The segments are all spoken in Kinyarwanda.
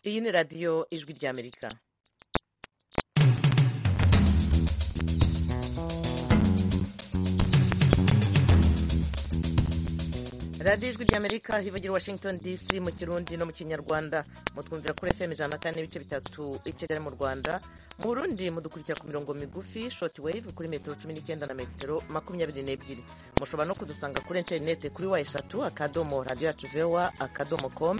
iyi ni radiyo ijwi ry'amerika radiyo ijwi ry'amerika hivagira washington dc mu kirundi no mu kinyarwanda mutwumvira kuri fm ijana na kane n'ibice bitatu i kigali mu rwanda mu burundi mudukurikira ku mirongo migufi shoti wave kuri metero cumi n'icyenda na metero makumyabiri n'ebyiri mushobora no kudusanga kuri interinete kuri wa eshatu akadomo radiyo yacu vewa akadomo komu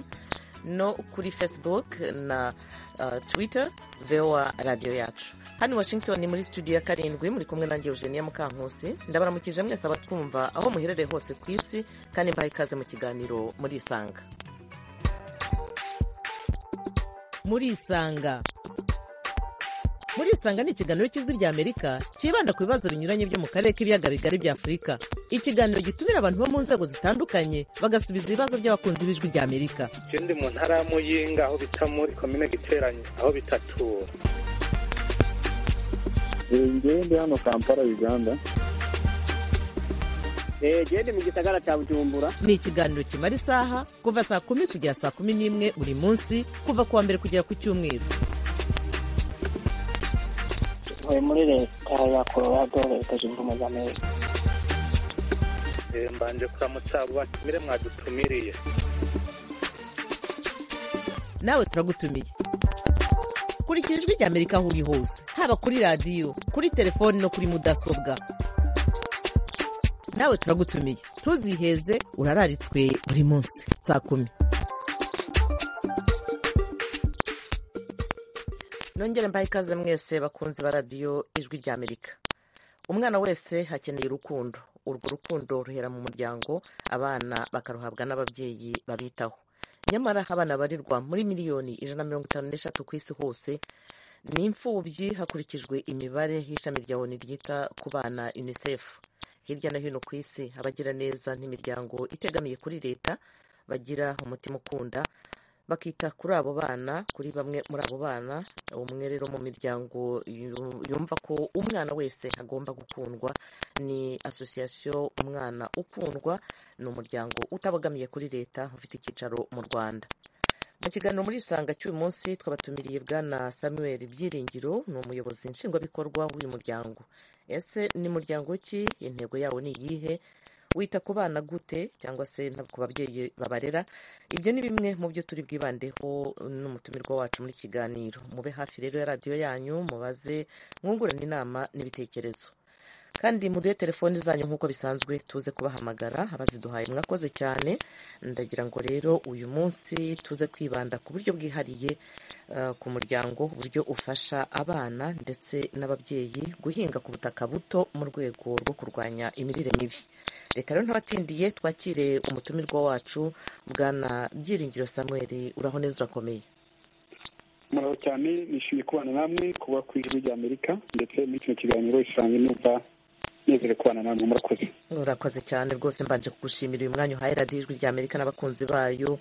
no kuri facebook na uh, twitter voa radiyo yacu hano washington muri studio ya karindwi muri kumwe nanjye eugenia mukankusi ndabaramukije mwese abatwumva aho muherereye hose ku isi kandi mbaha ikaze mu kiganiro muri isanga muri isanga muri isanga ni ikiganiro cy'ijwi rya amerika cyibanda ku bibazo binyuranye byo mu karere k'ibiyaga bigari bya afurika ikiganiro gitumira abantu bo mu nzego zitandukanye bagasubiza ibibazo by'abakunzi b'ijwi rya amerika ikindi mu ntara ya muyinga aho bita muri komine giteranye aho bitatura njyewe ndi hano kampala uganda gende mu gisagara cya bujumbura ni ikiganiro kimara isaha kuva saa kumi kugera saa kumi n'imwe buri munsi kuva ku wa mbere kugera ku cyumweru uvuye muri leta ya colorado leta zunze ubumwe za amerika mbanje kuramutsa abo batumire mwadutumiriye nawe turagutumiye kurikira ijwi rya amerika aho uri hose haba kuri radiyo kuri telefoni no kuri mudasobwa nawe turagutumiye ntuziheze urararitswe buri munsi saa kumi nongere mbahe ikaze mwese bakunzi ba radiyo ijwi rya amerika umwana wese hakeneye urukundo urwo rukundo ruhera mu muryango abana bakaruhabwa n'ababyeyi babitaho nyamara abana barirwa muri miliyoni ijana na mirongo itanu n'eshatu ku isi hose ni imfubyi hakurikijwe imibare y'ishami rya oni ryita ku bana unicef hirya no hino ku isi abagira neza n'imiryango itegamiye kuri leta bagira umutima ukunda bakita kuri abo bana kuri bamwe muri abo bana umwe rero mu miryango yumva ko umwana wese agomba gukundwa ni asosiyasiyo umwana ukundwa ni umuryango utabogamiye kuri leta ufite icyicaro mu rwanda mu kiganiro muri isanga cy'uyu munsi twabatumiriye bwana samuel byiringiro ni umuyobozi nshingwabikorwa w'uyu muryango ese ni muryango ki intego yawo ni iyihe wita ku bana gute cyangwa se ku babyeyi babarera ibyo ni bimwe mu byo turi bwibandeho n'umutumirwa wacu muri kiganiro mube hafi rero ya radiyo yanyu mubaze mwungurane inama n'ibitekerezo kandi muduhe telefoni zanyu nk'uko bisanzwe tuze kubahamagara abaziduhaye mwakoze cyane ndagira ngo rero uyu munsi tuze kwibanda ku buryo bwihariye ku muryango uburyo ufasha abana ndetse n'ababyeyi guhinga ku butaka buto mu rwego rwo kurwanya imirire mibi reka rero ntabatindiye twakire umutumirwa wacu bwana byiringiro samuel uraho neza urakomeye muraho cyane nishimiye kubana namwe kuba ku ijwi rya amerika ndetse muri kino kiganiro isanga numva nezere kubana namwe murakoze urakoze cyane rwose mbanje kugushimira uyu mwanya uhaye radiyo ijwi rya amerika n'abakunzi bayo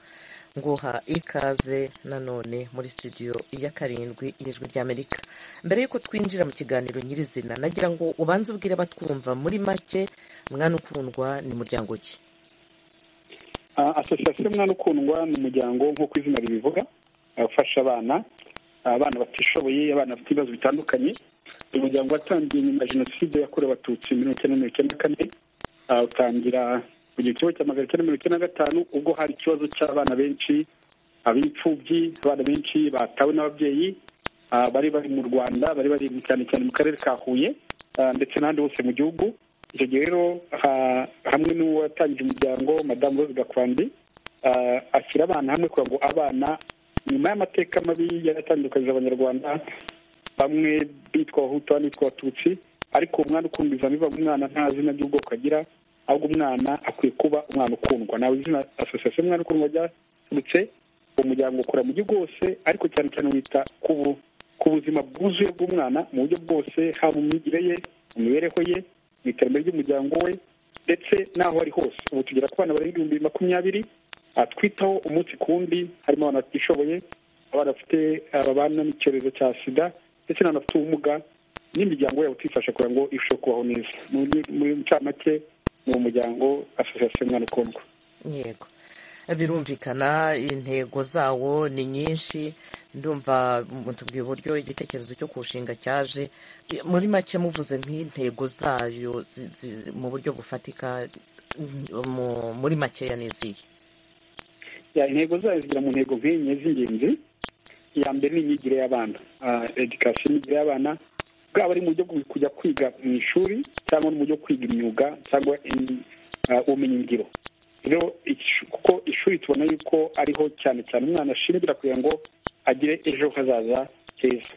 nguha ikaze nanone muri studio ya karindwi y'ijwi rya amerika mbere y'uko twinjira mu kiganiro nyirizina nagira ngo ubanze ubwire abatwumva muri make mwana ukundwa ni muryango ki asosiyasiyo mwana ukundwa ni umuryango nk'uko izina ribivuga ufasha abana abana batishoboye abana bafite ibibazo bitandukanye uyu muryango watangiye nyuma ya jenoside yakorewe abatutsi muri mirongo icyenda na mirongo icyenda na kane utangira mu gihe kimwe cya magana cyenda mirongo icyenda na gatanu ubwo hari ikibazo cy'abana benshi ab'imfubyi abana benshi batawe n'ababyeyi bari bari mu rwanda bari bari cyane cyane mu karere ka huye ndetse n'ahandi hose mu gihugu icyo gihe rero hamwe n'uwatangije umuryango madamu rose gakwandi ashyira abana hamwe kugira ngo abana nyuma y'amateka mabi yaratandukanyije abanyarwanda bamwe bitwa abahutu abandi bitwa abatutsi ariko umwana ukumbiza biva umwana nta zina ry'ubwoko agira ahubwo umwana akwiye kuba umwana ukundwa nawe izina asosiyasiyo umwana ukundwa ryaturutse umuryango ukora mu gihugu hose ariko cyane cyane wita ku buzima bwuzuye bw'umwana mu buryo bwose haba mu myigire ye mu mibereho ye mu iterambere ry'umuryango we ndetse n'aho ari hose ubu tugera ku bana barenga ibihumbi makumyabiri twitaho umunsi ku wundi harimo abantu batishoboye abana bafite babana n'icyorezo cya sida ndetse n'abantu bafite ubumuga n'imiryango yabo tuyifasha kugira ngo irusheho kubaho neza muri ncamake ni umuryango asosiyasiyo mwana ukundwa yego birumvikana intego zawo ni nyinshi ndumva mutubwiye uburyo igitekerezo cyo kuwushinga cyaje muri make muvuze nk'intego zayo zi- zi- mu buryo bufatika mu- muri makeya n'izihe Ya, intego zayo zigira mu ntego nk'enye z'ingenzi iya mbere ni imyigire y'abana edikasiyo imyigire y'abana bwaba ari mu buryo bwo kujya kwiga mu ishuri cyangwa no mu buryo bwo kwiga imyuga cyangwa im- ah, ubumenyingiro rero ish- kuko ishuri tubona yuko ariho cyane cyane umwana ashingira kugira ngo agire ejo hazaza heza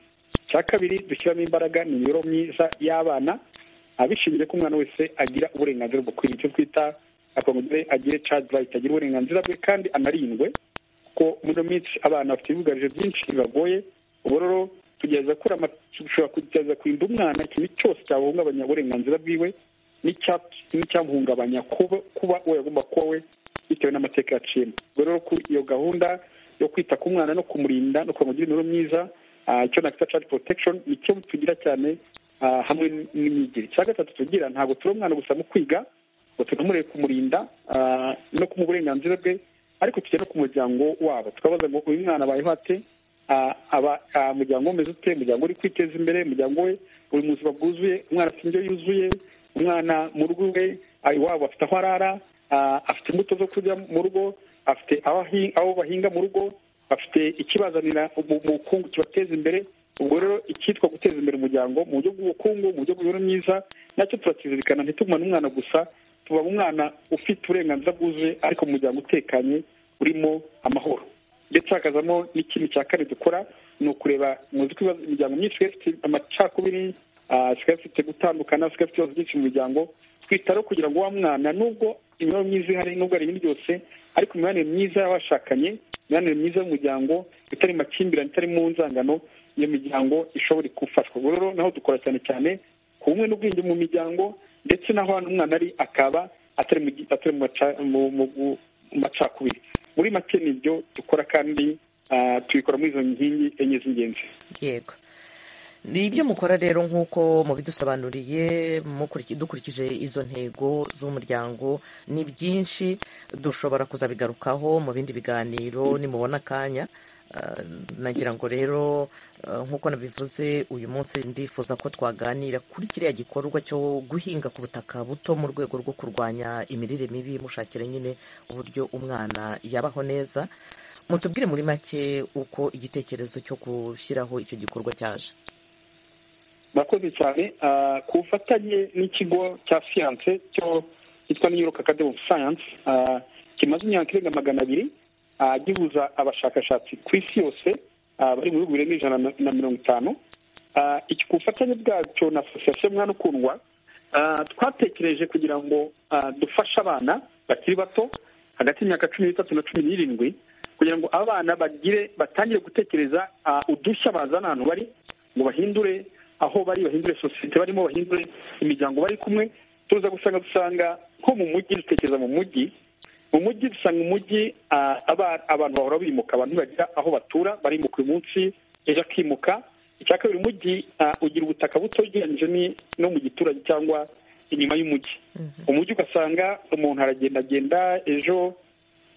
icya kabiri dushyiramo imbaraga ni imibereho myiza y'abana ah, bishingiye ko umwana wese agira uburenganzira bwo kwiga icyo twita akongere agire child right agire uburenganzira bwe kandi anarindwe kuko muri ino minsi abana bafite ibibugarije byinshi bibagoye ubu rero tugerageza gukora ama- dushobora kugerageza kurinda umwana ikintu cyose cyahungabanya uburenganzira bwiwe n'icya- n'icyamuhungabanya kuba kuba uwo yagomba kuba we bitewe n'amateka yaciyemo ubwo rero ku- iyo gahunda yo kwita ku mwana no kumurinda no kumugirira imibereho myiza ah, icyo nakwita child protection nicyo tugira cyane ah, hamwe n'imyigire icya gatatu tugira ntabwo turi umwana gusa mu kwiga ngo tunamurebe kumurinda ah, no kumuha uburenganzira bwe ariko tujya no ku muryango wabo tukabaza ngo uyu mwana abayeho ate Ah, aba ah, umuryango we umeze ute umuryango we uri kwiteza imbere umuryango we uri mu buzima bwuzuye umwana afite indyo yuzuye umwana mu rugo rwe ah, iwabo afite aho arara ah, afite imbuto zo kurya mu rugo afite aho ahi- aho bahinga mu rugo bafite ikibazanira ubu- ubukungu kibateza imbere ubwo rero icyitwa guteza imbere umuryango mu buryo bw'ubukungu mu buryo bw'imibereho myiza nacyo turakizirikana ntitugumane umwana gusa tuba umwana ufite uburenganzira bwuzuye ariko mu muryango utekanye urimo amahoro ndetse hakazamo n'ikintu cya kane dukora ni ukureba muzi ko ibibazo- imiryango myinshi isigaye ifite amacakubiri ah, isigaye ifite gutandukana isigaye ifite ibibazo byinshi mu miryango twita rero kugira ngo wa mwana nubwo imibereho myiza ihari nubwo ari ibindi byose ariko imibanire myiza y'abashakanye imibanire myiza y'umuryango itari makimbirane itari mu nzangano iyo miryango ishobora gufashwa ubwo rero naho dukora cyane cyane ku bumwe n'ubwenge mu miryango ndetse n'aho hano umwana ari akaba atari mu gi- atari mu maca- mu- mu- mu- mu macakubiri muri make ni ibyo dukora kandi ah, tubikora muri izo nkingi enye z'ingenzi yego ni ibyo mukora rero nk'uko mubidusobanuriye mukuriki- dukurikije izo ntego z'umuryango ni byinshi dushobora kuzabigarukaho mu bindi biganiro nimubona akanya Ah, nagira ngo rero ah, nk'uko nabivuze uyu munsi ndifuza ko twaganira kuri kiriya gikorwa cyo guhinga ku butaka buto mu rwego rwo kurwanya imirire mibi mushakira nyine uburyo umwana yabaho neza mutubwire muri make uko igitekerezo cyo gushyiraho icyo gikorwa cyaje murakoze cyane Ah, ku bufatanye n'ikigo cya siyanse cyo cyitwa New York Academy of Science ah, kimaze imyaka irenga magana abiri ah, gihuza abashakashatsi ku isi yose ah, bari mu bihugu birenga ijana na- na mirongo itanu Ah, iki ku bufatanye bwacyo na asosiyasiyo mwana ukundwa Ah, twatekereje kugira ngo ah, dufashe abana bakiri bato hagati y'imyaka cumi n'itatu na cumi n'irindwi kugira ngo abana bagire batangire gutekereza ah, udushya bazana ahantu bari ngo bahindure aho bari bahindure sosiyete barimo bahindure imiryango bari kumwe tuza gusanga dusanga nko mu mujyi dutekereza mu mujyi mu mujyi dusanga umujyi ah, aba- abantu bahora bimuka abantu bagira aho batura barimuka uyu munsi ejo akimuka icya kabiri umujyi ah, ugira ubutaka buto ugereranyije ni- no mu giturage cyangwa inyuma y'umujyi umujyi ugasanga umuntu aragendagenda ejo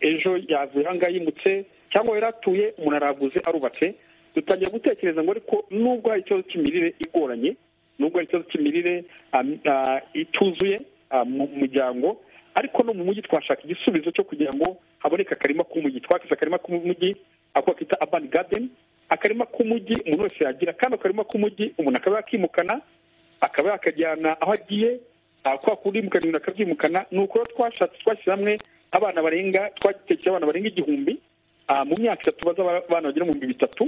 ejo yavuye aha ngaha yimutse cyangwa yari atuye umuntu araguze arubatse dutangira gutekereza ngo ariko nubwo hari ikibazo cy'imirire igoranye nubwo hari ikibazo cy'imirire am- ah, ituzuye ah, mu muryango ariko no mu mujyi twashaka igisubizo cyo kugira ngo haboneke akarima k'umujyi twakoze akarima k'umujyi ako bakita urban garden akarima k'umujyi umuntu wese yagira kandi akarima k'umujyi umuntu akaba yakimukana akaba yakajyana aho agiye ah, kwa kurimukana ibintu akabyimukana ni ukuri twashatse twashyize hamwe abana barenga twagitekeye abana barenga igihumbi ah, mu myaka itatu baza aba- abana bagera mu bihumbi bitatu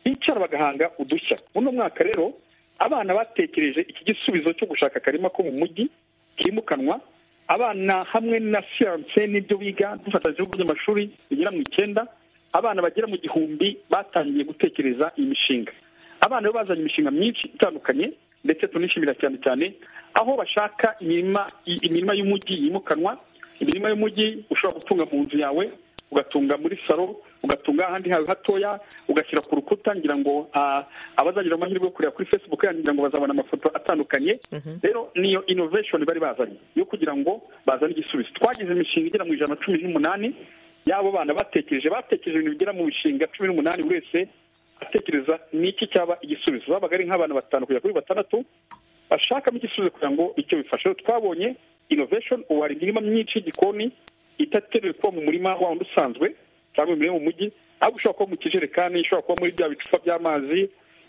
bicara bagahanga udushya muri uno mwaka rero abana batekereje iki gisubizo cyo gushaka akarima ko mu mujyi kimukanwa abana hamwe na siyanse n'ibyo biga dufatanyije ibigo by'amashuri bigera mu icyenda abana bagera mu gihumbi batangiye gutekereza iyi mishinga abana bo bazanye imishinga myinshi itandukanye ndetse tunishimira cyane cyane aho bashaka imirima i- imirima y'umujyi yimukanwa imirima y'umujyi ushobora gutunga mu nzu yawe ugatunga muri salo ugatunga ahandi hawe hatoya ugashyira ku rukuta ngira ngo ah, abazagira amahirwe yo kureba kuri facebook yanyu ngira ngo bazabona amafoto atandukanye rero niyo innovation bari bazanye yo kugira ngo bazane igisubizo twagize imishinga igera mu ijana na cumi n'umunani y'abo bana batekereje batekereje ibintu bigera mu mishinga cumi n'umunani buri wese atekereza n'iki cyaba igisubizo babaga ari nk'abana batanu kugera kuri batandatu bashakamo igisubizo kugira ngo icyo bifashe twabonye innovation ubu hari imirima myinshi y'igikoni itatemewe kuba mu murima wa wundi usanzwe cyangwa imirima mu mujyi ahubwo ushobora kuba mu kijerekani ushobora kuba muri bya bicupa by'amazi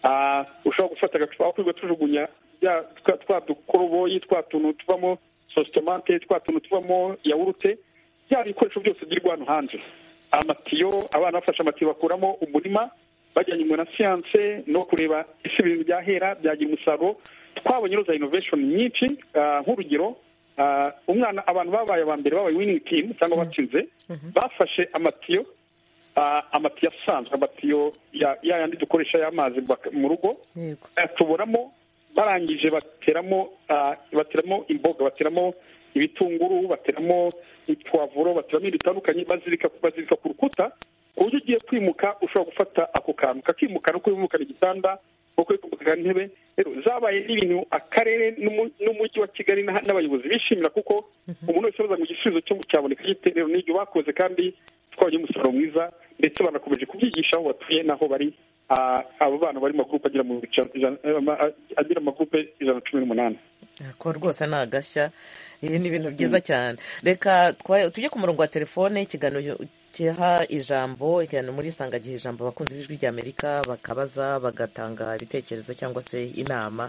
ah, ushobora gufata agacupa aho twirirwa tujugunya bya- twa- twa dukoroboyi twa tuntu tuvamo sositomate twa tuntu tuvamo yawurute bya bikoresho byose byirirwa hano hanze amatiyo abana bafashe amatiyo bakuramo umurima bajyanye inyuma na siyanse no kureba ese ibintu byahera byagira umusaruro twabonye za innovation nyinshi ah, nk'urugero ah, umwana abantu babaye aba mbere babaye winning team cyangwa batsinze bafashe amatiyo ah, amatiyo asanzwe amatiyo ya ya yandi dukoresha y'amazi bak- mu rugo yego tuburamo barangije bateramo ah, bateramo imboga bateramo ibitunguru bateramo ipwavuro bateramo ibintu bitandukanye bazirika bazirika ku rukuta ku buryo ugiye kwimuka ushobora gufata ako kantu kakimukana uko wimukana igitanda uko wimukana intebe rero zabaye n'ibintu akarere n'umu- n'umujyi wa kigali n'aha- n'abayobozi bishimira kuko umuntu wese baza ngo igisubizo cyo cyaboneka gite rero n'ibyo bakoze kandi twabonye umusaruro mwiza ndetse banakomeje kubyigisha aho batuye n'aho bari Ah, abo bana bari mu magurupe agera mu ijana- ijana- eh, ama- agera mu magurupe ijana na cumi n'umunani ko rwose ni agashya ibi ni ibintu byiza cyane reka twa- tujye ku murongo wa telefone ikiganiro kiha ijambo ikiganiro muri isanga giha ijambo abakunzi b'ijwi ry'amerika bakabaza bagatanga ibitekerezo cyangwa se inama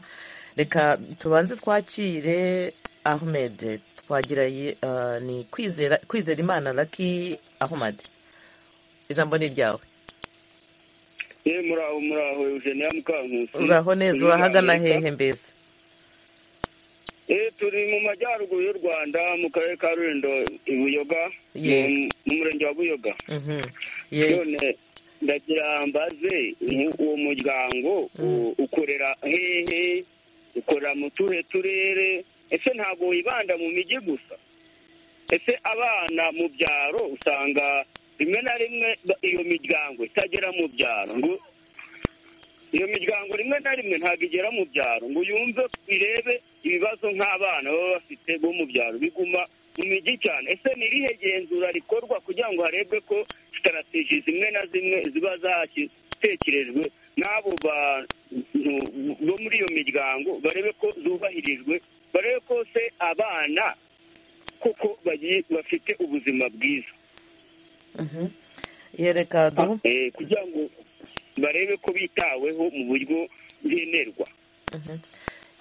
reka tubanze twakire ahmed twagira ye- ah, ni kwizera kwizera imana laki ahmed ijambo ni iryawe ye muraho muraho eugenia mukankusi uraho neza urahagana hehe mbese eh turi mu majyaruguru y'u rwanda mu karere ka rulindo i buyoga Ye. mu- mu murenge wa buyoga Mhm. Ye- none ndagira mbaze mu- uwo muryango u- ukorera hehe ukorera mu tuhe turere ese ntabwo wibanda mu mijyi gusa ese abana mu byaro usanga rimwe na rimwe ba- iyo miryango itagera mu byaro ngo iyo miryango rimwe na rimwe ntabwo igera mu byaro ngo yumve irebe ibibazo nk'abana baba bafite bo mu byaro biguma mu mijyi cyane ese ni irihe genzura rikorwa kugira ngo harebwe ko sitarategi zimwe na zimwe ziba zatekerejwe n'abo bantu bo muri iyo miryango barebe ko zubahirijwe barebe ko se abana koko bagi- bafite ubuzima bwiza Mhm. Ye, reka duhu Eh, kugira ngo barebe ko bitaweho mu buryo bwenerwa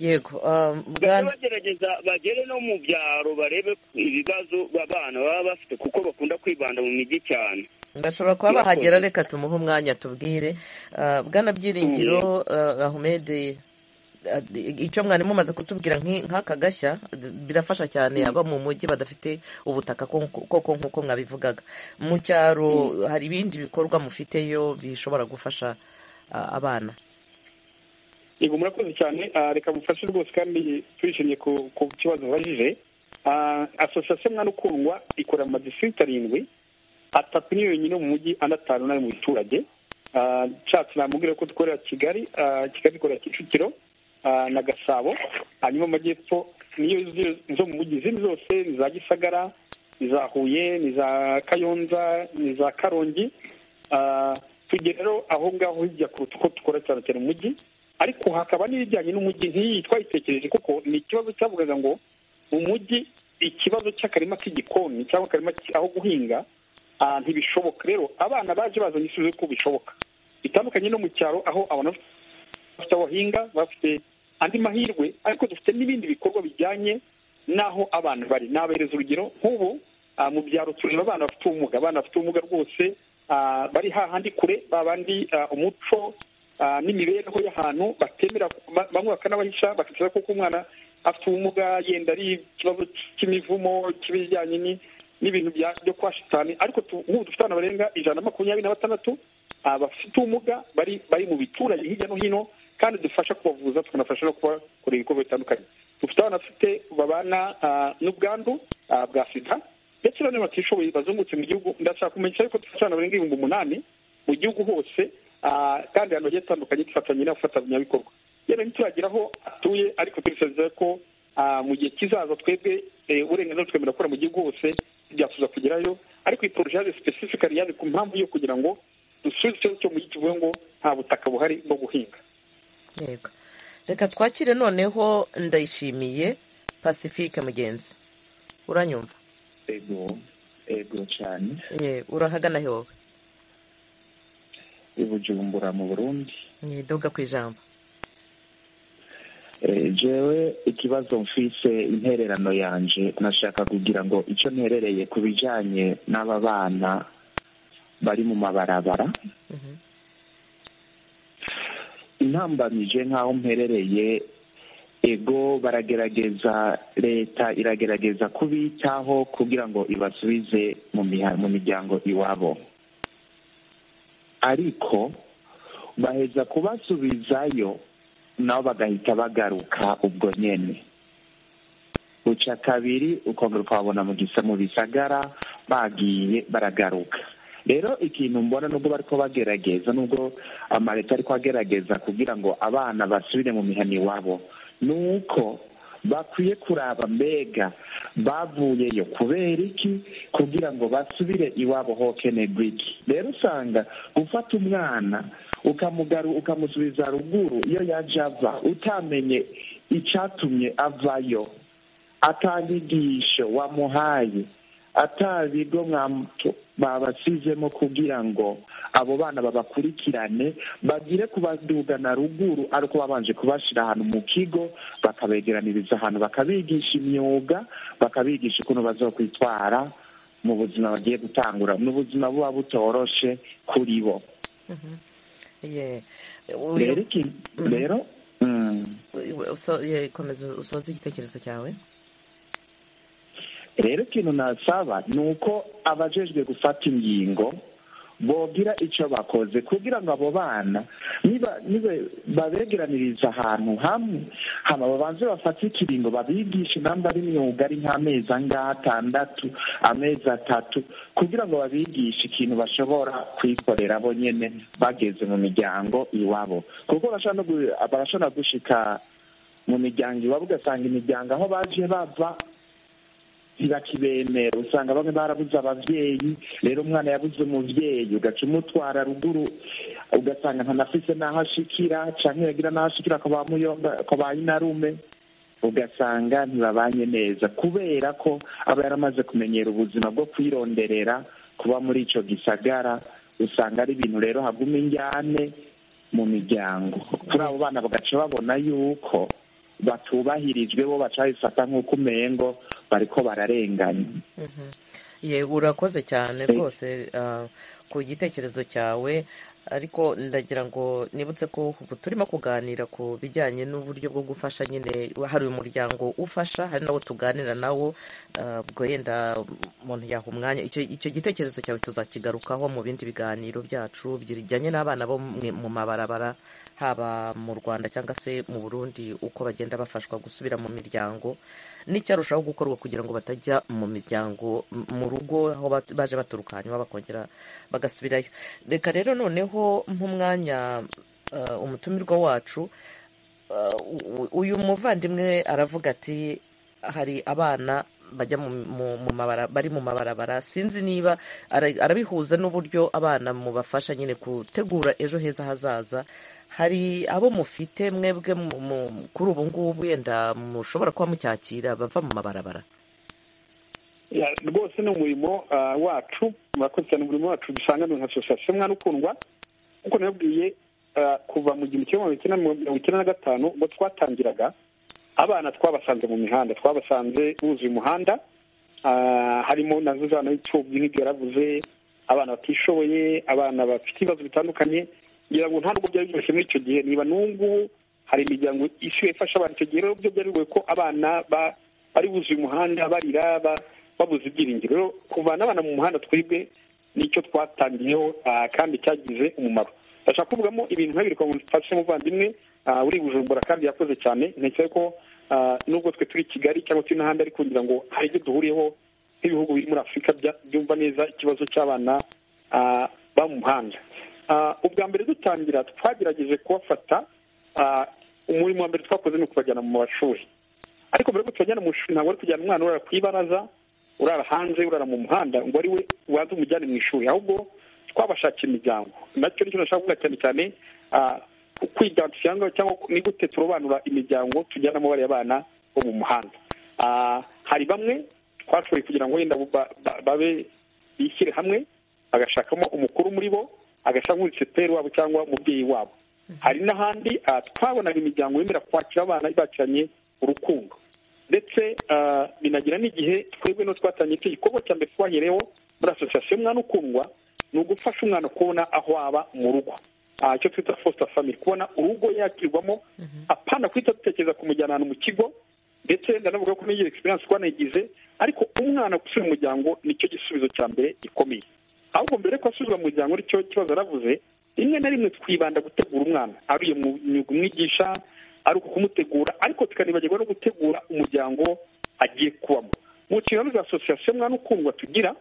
yego um, bajye bwana bagerageza bagere no mu byaro barebe ibibazo abana baba bafite kuko bakunda kwibanda mu mijyi cyane bashobora kuba bahagera reka tumuhe umwanya tubwire Ah, bwana byiringiro ah, ahmed ah, icyo mwari mumaze kutubwira nk'i- nk'aka gashya d- birafasha cyane aba mu mujyi badafite ubutaka ko- koko nk'uko mwabivugaga mu cyaro hari ibindi bikorwa mufiteyo bishobora gufasha ah, abana yego murakoze cyane Ah, reka mufashe rwose kandi twishimiye ku ku kibazo babajije Ah, asosiyasiyo mwana ukundwa ikora mu madistrikiti arindwi atatu ni yonyine mu mujyi andi atanu n'ari mu biturage Ah, nshatse namubwira ko dukorera kigali Ah, kigali ikorera kicukiro ah, na gasabo hanyuma amajyepfo niyo zo- zo mu mujyi izindi zose ni za gisagara ni za huye ni za kayonza ni za karongi Ah, tujye rero aho ngaho hirya kuruta uko dukora cyane cyane mu mujyi ariko hakaba n'ibijyanye n'umujyi nk'iyi twayitekereje kuko ni ikibazo cyavugaga ngo mu mujyi ikibazo cy'akarima k'igikoni cyangwa akarima ki- aho guhinga ah, ntibishoboka rero abana baje bazanye ibisubizo ko bishoboka bitandukanye no mu cyaro aho abantu bafite aho bahinga bafite andi mahirwe ariko dufite n'ibindi bikorwa bijyanye n'aho abana bari nabereza urugero nk'ubu ah, mu byaro tureba abana bafite ubumuga abana bafite ubumuga rwose ah, bari hahandi kure babandi ah, umuco ah, n'imibereho y'ahantu batemera ba- bamwe bakanabahisha bakakira kuko umwana afite ubumuga yenda ari ikibazo cy'imivumo cy'ibijyanye ni- n'ibintu bya- byo kwa shitani ariko tu- nk'ubu dufite abana barenga ijana na makumyabiri na batandatu ah, bafite ubumuga bari bari mu biturage hirya no hino kandi dufasha kubavuza tukanafasha no kubakora ibikorwa bitandukanye dufite abana bafite babana ah, n'ubwandu ah, bwa sida ndetse bane batishoboye bazungutse mu gihugu ndashaka kumenyesha yuko dufite abana barenga ibihumbi umunani mu gihugu hose ah, kandi ahantu hagiye hatandukanye dufatanye n'abafatanyabikorwa yewe ntituragira aho atuye ariko tubisabye ko ah, mu gihe kizaza twebwe eh, uburenganzira twemera gukora mu gihugu hose byasubiza kugerayo ariko iyi porojaje sipesifikari yaje ku mpamvu yo kugira ngo dusubize ikibazo cyo mu gihe kivuga ngo nta butaka buhari bwo guhinga yego reka twakire noneho ndayishimiye pacifique mugenzi uranyumva ego ego cyane ye urahagana he wowe i bujumbura mu burundi ntidoga ku ijambo jewe ikibazo mfise intererano yanje nashaka kugira ngo icyo nterereye ku bijyanye n'aba bana bari mu mabarabara intambamije nk'aho mperereye ego baragerageza leta iragerageza kubitaho kugira ngo ibasubize mu miha- mu miryango iwabo ariko baheza kubasubizayo nabo bagahita bagaruka ubwo nyine buca kabiri ukongera ukababona mu gisa mu bisagara bagiye baragaruka rero ikintu mbona nubwo bariko bagerageza nubwo amaleta ariko agerageza kugira ngo abana basubire mu mihana iwabo ni uko bakwiye kuraba mbega bavuyeyo kubera iki kugira ngo basubire iwabo hokenerwa iki rero usanga gufata umwana ukamugaru ukamusubiza ruguru iyo yaje ava utamenye icyatumye avayo atanyigisho wamuhaye atabigo mwamuto babasizemo kugira ngo abo bana babakurikirane bagire kubaduga na ruguru ariko babanje kubashyira ahantu mu kigo bakabegeraniriza ahantu bakabigisha imyuga bakabigisha ukuntu bazokwitwara mu buzima bagiye gutangura ni ubuzima buba butoroshe kuri bo ye rero iki rero mm, uso- ye, komeza usoze igitekerezo cyawe rero ikintu nasaba ni uko abajejwe gufata ingingo bogira icyo bakoze kugira ngo abo bana niba niba babegeraniriza ahantu hamwe hama babanze bafate ikiringo babigishe namba ari imyuga ari nk'amezi angahe atandatu amezi atatu kugira ngo babigishe ikintu bashobora kwikorera bo nyene bageze mu miryango iwabo kuko barashobora no gu- barashobora gushika mu miryango iwabo ugasanga imiryango aho baje bava ntibakibemera usanga bamwe barabuze ababyeyi rero umwana yabuze umubyeyi ugaca umutwara ruguru ugasanga ntanafise n'aho ashikira canke yagira n'aho ashikira ku ba muyomba ku ba nyinarume ugasanga ntibabanye neza kubera ko aba yaramaze kumenyera ubuzima bwo kwironderera kuba muri ico gisagara usanga ari ibintu rero haguma injyane mu miryango kuri abo bana bagaca babona yuko batubahirijwe bo bacabifata nk'uko umengo bariko bararengana ye urakoze cyane rwose ah, ku gitekerezo cyawe ariko ndagira ngo nibutse ko ubu turimo kuganira ku bijyanye n'uburyo bwo gufasha nyine hari uyu muryango ufasha hari nawo tuganira nawo ah, ubwo yenda umuntu yaha umwanya icyo icyo gitekerezo cyawe tuzakigarukaho mu bindi biganiro byacu bijyanye n'abana bo mwe- mu mabarabara haba mu rwanda cyangwa se mu burundi uko bagenda bafashwa gusubira mu miryango n'icyarushaho gukorwa kugira ngo batajya mu miryango m- mu rugo aho ba- baje baturuka hanyuma bakongera bagasubirayo reka rero noneho nk'umwanya eh, umutumirwa wacu eh, u- uyu muvandimwe aravuga ati hari abana bajya mu, mu, mu mabara, bari mu mabarabara sinzi niba ara- arabihuza n'uburyo abana mubafasha nyine gutegura ejo heza hazaza hari abo mufite mwebwe mu- mu- kuri ubu ngubu yenda mushobora kuba mucyakira bava mu mabarabara Ya, rwose ni umurimo ah, wacu murakoze cyane umurimo wacu dusanga nka asosiyasiyo mwana ukundwa nk'uko nabibwiye ah, kuva mu gihumbi kimwe magana cyenda mirongo icyenda na gatanu ubwo twatangiraga abana twabasanze mu mihanda twabasanze buzuye umuhanda Ah, harimo na zana y'imfubyi nk'ibyo yaravuze abana batishoboye abana bafite ibibazo bitandukanye ngira ngo nta nubwo byari byoroshye muri icyo gihe niba n'ubu hari imiryango isigaye ifasha abana icyo gihe rero byo byari bigoye ko abana ba- bari buzuye umuhanda barira ba- babuze ibyiringiro rero kuvana abana mu muhanda twebwe nicyo twatangiyeho ah, kandi cyagize umumaro ndashaka kuvugamo ibintu nkabiri kwa mfashe umuvandimwe ah, uri bujumbura kandi yakoze cyane ntekereza ko ah, n'ubwo twe turi i kigali cyangwa turi n'ahandi ariko ngira ngo hari ibyo duhuriyeho nk'ibihugu biri muri afurika bya- byumva neza ikibazo cy'abana ah, ba mu muhanda Ah, ubwa mbere dutangira twagerageje kubafata ah, umurimo wa mbere twakoze ni ukubajyana mu mashuri ariko mbere yuko tubajyana mu ishuri ntabwo ari kujyana umwana urara ku ibaraza urara hanze urara mu muhanda ngo ari we waza umujyane mu ishuri ahubwo twabashakira imiryango nacyo nicyo nashaka kuvuga cyane cyane ah, kwidagadura cyangwa cyangwa ni gute turobanura imiryango tujyana mu bariya bana bo mu muhanda Ah, hari bamwe twashoboye kugira ngo wenda ba- ba- babe bishyire hamwe bagashakamo umukuru muri bo agashakamo umuseteri wabo cyangwa umubyeyi wabo hari n'ahandi ah, twabonaga imiryango yemera kwakira abana ibacanye urukundo ndetse ah, binagira n'igihe twebwe no twatangiye icyo gikorwa cya mbere twahereyeho muri asosiyasiyo umwana ukundwa ni ugufasha umwana kubona aho aba mu rugo Ah, icyo twita foster family kubona urugo yakirwamo apana kwita dutekereza kumujyana ahantu mu kigo ndetse ndanavuga ko n'iyo experience twanayigize ariko umwana gusubira mu muryango nicyo gisubizo cya mbere gikomeye ahubwo mbere ko asubizwa mu muryango nicyo kibazo yaravuze rimwe na rimwe twibanda gutegura umwana ari iyo mu myuga umwigisha ari uku kumutegura ariko tukanibagirwa no gutegura umuryango agiye kubamo mu nshingano za asosiyasiyo umwana ukundwa tugira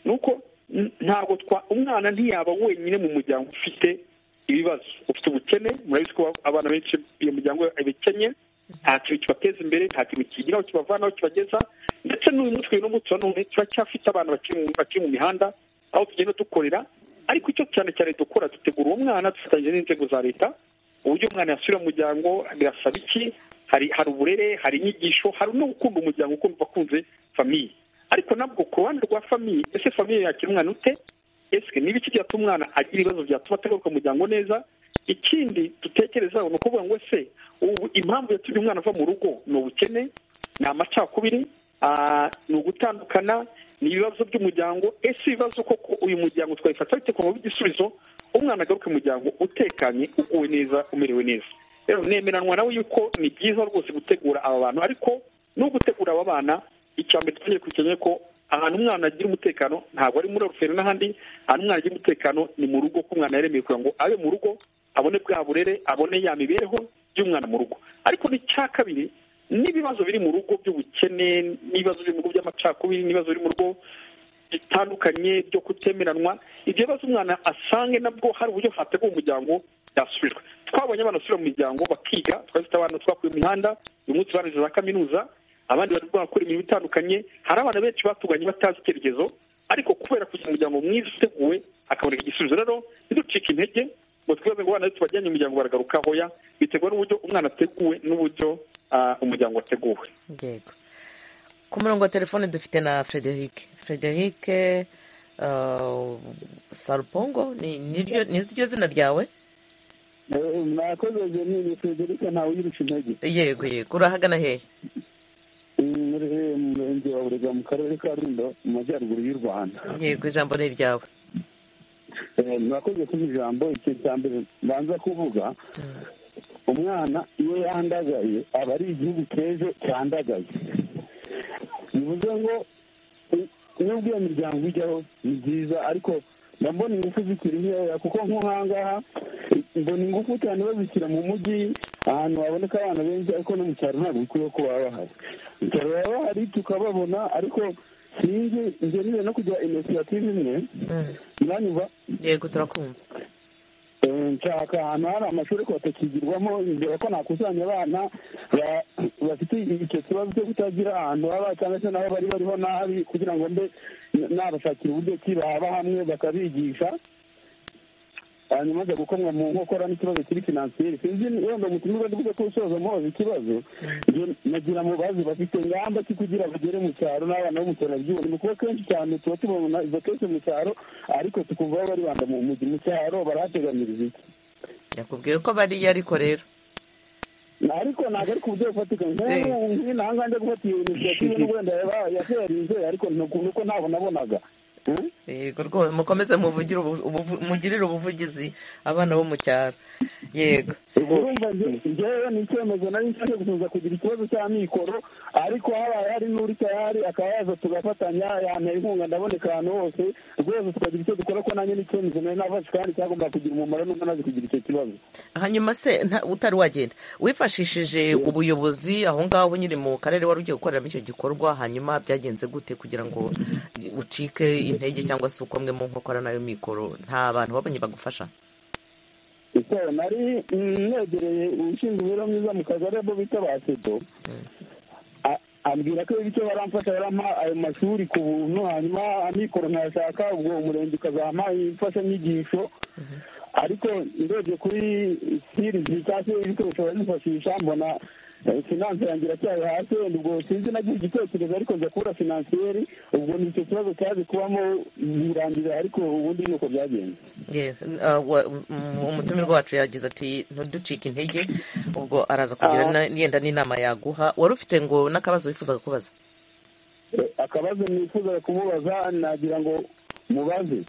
ni uko n- ntabwo twa umwana ntiyaba wenyine mu muryango ufite ibibazo ufite ubukene murabizi ko abana benshi iyo muryango ibikennye nta kintu kibateza imbere nta kintu kigiraho kibavanaho kibageza ndetse n'uyu mutwe uyu n'umunsi wa none turacyafite abana bakiri mu- bakiri mu mihanda aho tugenda dukorera ariko icyo cyane cyane dukora dutegura uwo mwana dufatanyije n'inzego za leta uburyo umwana yasubira mu muryango birasaba iki hari hari uburere hari inyigisho hari no gukunda umuryango ukumva akunze famiye ariko nabwo ku ruhande rwa famiye ese famiye yakira umwana ute ese niba iki byatuma umwana agira ibibazo byatuma atagaruka mu muryango neza ikindi dutekerezaho ni ukuvuga ngo ese ubu impamvu yatumye umwana ava mu rugo ni ubukene ni amacakubiri ah, ni ugutandukana ni ibibazo by'umuryango ese ibibazo koko uyu muryango twabifata bite ku igisubizo umwana agaruka mu muryango utekanye uguwe neza umerewe neza rero nemeranwa nawe yuko ni byiza rwose gutegura aba bantu ariko no gutegura aba bana icya mbere twongeye kukeneye ko ahantu umwana agira umutekano ntabwo ari muri oruferi n'ahandi ahantu umwana agira umutekano ni mu rugo ko umwana yaremeye kugira ngo abe mu rugo abone bwa burere abone ya mibereho y'umwana mu rugo ariko n'icya kabiri n'ibibazo biri mu rugo by'ubukene n'ibibazo biri mu rugo by'amacakubiri n'ibibazo biri mu rugo bitandukanye byo kutemeranwa ibyo bibazo umwana asange nabwo hari uburyo hategura umuryango byasubijwe twabonye abana basubira mu miryango bakiga twari dufite abana twakuye mu mihanda uyu munsi barangije za kaminuza abandi bari gukora imirimo itandukanye hari abana benshi batuganye batazi icyerekezo ariko kubera kugira umuryango mwiza uteguwe hakaboneka igisubizo rero ntiducike intege ngo twibaze ngo abana tubajyanye umuryango baragaruka hoya biterwa n'uburyo umwana ateguwe n'uburyo ah, umuryango wateguwe yego ku murongo wa telefone dufite na frederic frederic uh, sarupongo ni niryo- ni ryo zina ryawe mwakoze jenini frederica ntawe uyirusha intege yego yego urahagana hehe muri mu murenge wa burega mu karere ka rundo mu majyaruguru y'u rwanda yego ijambo ni iryawe Eh, mwakoze kuba ijambo ikintu cya mbere mbanza kuvuga umwana iyo yandagaye aba ari igihugu cy'ejo cyandagaye bivuze ngo u- nubwo iyo miryango ijyaho ni byiza ariko ndabona ingufu zikiri nkeya kuko nk'ahangaha mbona ingufu cyane bazishyira mu mujyi ahantu haboneka abana benshi ariko no mu cyaro ntabwo bikwiye ko baba bahari mu cyaro baba bahari tukababona ariko sinzi ngenere no kugira inisiyative imwe Mm. muranyumva yego turakumva Eh, nshaka ahantu hari amashuri ariko batakigirwamo ndeba ko nakusanya abana ba- bafite icyo kibazo cyo kutagira ahantu baba cyangwa se nabo bari bariho nabi kugira ngo mbe n- nabashakira uburyo ki baba hamwe bakabigisha hanyuma aza gukomwa mu nkokora n'ikibazo kiri finansiyeri sinzi wenda mutumirwa ndibuze ko usoza muhoza ikibazo njye nagira ngo bazi bafite ingamba ki kugira bagere mu cyaro n'abana bo mu cyaro babyibone ni ukuba kenshi cyane tuba tubona izo kenshi mu cyaro ariko tukumva bo baribanda mu mujyi mu cyaro barahateganyiriza iki yakubwiye ko bariya ariko rero Na- ariko ntabwo ari ku buryo bufatika Eh. nk'ubu nk'ino aha ngaha njya gufata iyo inisiyative n'ubu wenda yaba- yateyarinze ariko ni uku- ni uko ntabonabonaga Eh? yego rwose mukomeze muvugire ubu- ubuvu- mugirire ubuvugizi abana bo mu cyaro yego urumva nge- ngewe ni icyemezo nari nshaka gusubiza kugira ikibazo cy'amikoro ariko habaye hari n'uri tayari akaba yaza tugafatanya yantera inkunga ndaboneka ahantu hose rwose tukagira icyo dukora ko nanjye n'icyemezo nari nafashe kandi cyagomba kugira umumaro nubwo nazi kugira icyo kibazo hanyuma se nta- utari wagenda wifashishije ubuyobozi aho ngaho nyine mu karere wari ugiye gukoreramo icyo gikorwa hanyuma byagenze gute kugira ngo ucike intege cyangwa se ukomwe mu nkokora nayo mikoro nta bantu babonye bagufasha ese nari mm, negereye ushinzwe imibereho myiza mu kagari abo bita ba sedo ambwira ko bityo baramfasha barampa ayo mashuri ku buntu hanyuma amikoro nkayashaka ubwo umurenge ukazampa imfashanyigisho ariko ndebye kuri sirizi cyangwa se ibikoresho baranifashisha mbona finanse yanjye iracyari hasi wenda ubwo sinzi nagira igitekerezo ariko nza kubura finansiyeri ubwo ni icyo kibazo cyaje kubamo birangira ariko ubundi ni uko byagenze Yeah, uh, wa- um- umutumirwa wacu yagize ati ntuducike intege ubwo araza kugira na- yenda n'inama yaguha wari ufite ngo n'akabazo wifuzaga kubaza Eh, akabazo nifuza kumubaza nagira ngo mubaze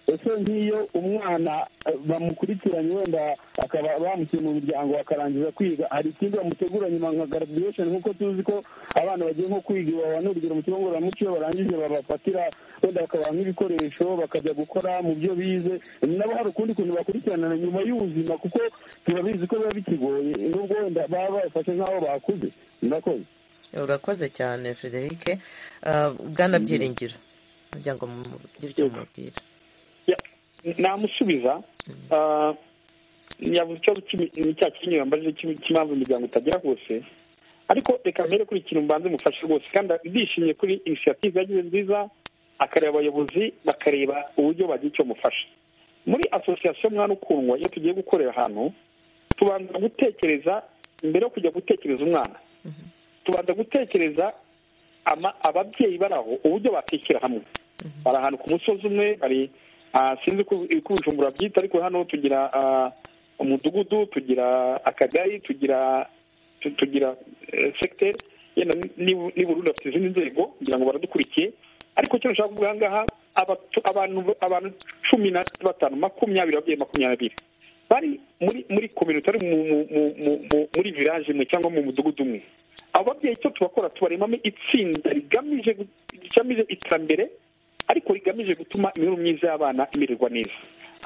ese nk'iyo umwana eh, bamukurikiranye wenda akaba bamukiye mu miryango akarangiza kwiga hari ikindi bamutegura nyuma nka garaduwesheni nk'uko tuzi ko abana bagiye nko kwiga iwawa n'urugero mu kigo ngororamuco iyo barangije babafatira wenda bakabaha nk'ibikoresho bakajya gukora mu byo bize nabo hari ukundi kuntu bakurikirana nyuma y'ubuzima kuko turabizi ko biba bikigoye nubwo wenda baba babafashe nk'aho bakuze murakoze urakoze cyane frederic Uh, bwana byiringiro kugira ngo mugire icyo mubwira namusubiza ah, yavuze ikibazo cy'imi- ni cya kinyi yambaje cy'imi- cy'impamvu imiryango itagera hose ariko reka mbere kuri iki kintu mbanze mufashe rwose kandi ndishimye kuri inisiyative yagize nziza akareba abayobozi bakareba uburyo bagira icyo mufasha muri asosiyasiyo mwana ukundwa iyo tugiye gukorera ahantu tubanza gutekereza mbere yo kujya gutekereza umwana tubanza gutekereza ama- ababyeyi bari aho uburyo bakishyira hamwe bari ahantu ku musozi umwe bari ah, sinzi uko uko ibijumbura byita ariko hano tugira ah, umudugudu tugira akagari tugira tu- tugira eh, secteur yenda ni- ni burundu bafite izindi nzego kugira ngo baradukurikiye ariko icyo nshaka kuvuga aha ngaha abatu- abantu abantu cumi na batanu makumyabiri ababyeyi makumyabiri bari muri muri kominote ari mu- mu- mu- mu- mu- muri village imwe cyangwa mu mudugudu umwe abo babyeyi icyo tubakora tubaremamo itsinda rigamije gu- rigamije iterambere ariko rigamije gutuma imibereho myiza y'abana imererwa neza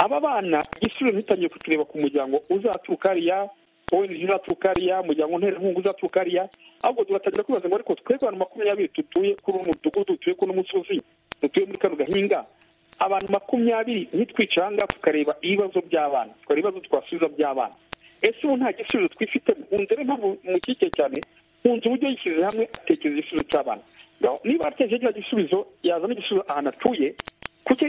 aba bana igisubizo ntitangiye kukireba ku muryango uzaturuka hariya ONG uzaturuka hariya umuryango nterankunga uzaturuka hariya ahubwo tugatangira kwibaza ngo ariko twebwe abantu makumyabiri dutuye kuri uwo mudugudu dutuye kuri uno musozi dutuye muri kano gahinga abantu makumyabiri nitwicara aha ngaha tukareba ibibazo by'abana tukareba ibibazo twasubiza by'abana ese ubu nta gisubizo twifitemo nkunze rero mpamvu mukike cyane nkunze uburyo yishyize hamwe atekereza igisubizo cy'abana Now, niba atekereje kiriya gisubizo yazana igisubizo ahantu atuye kuki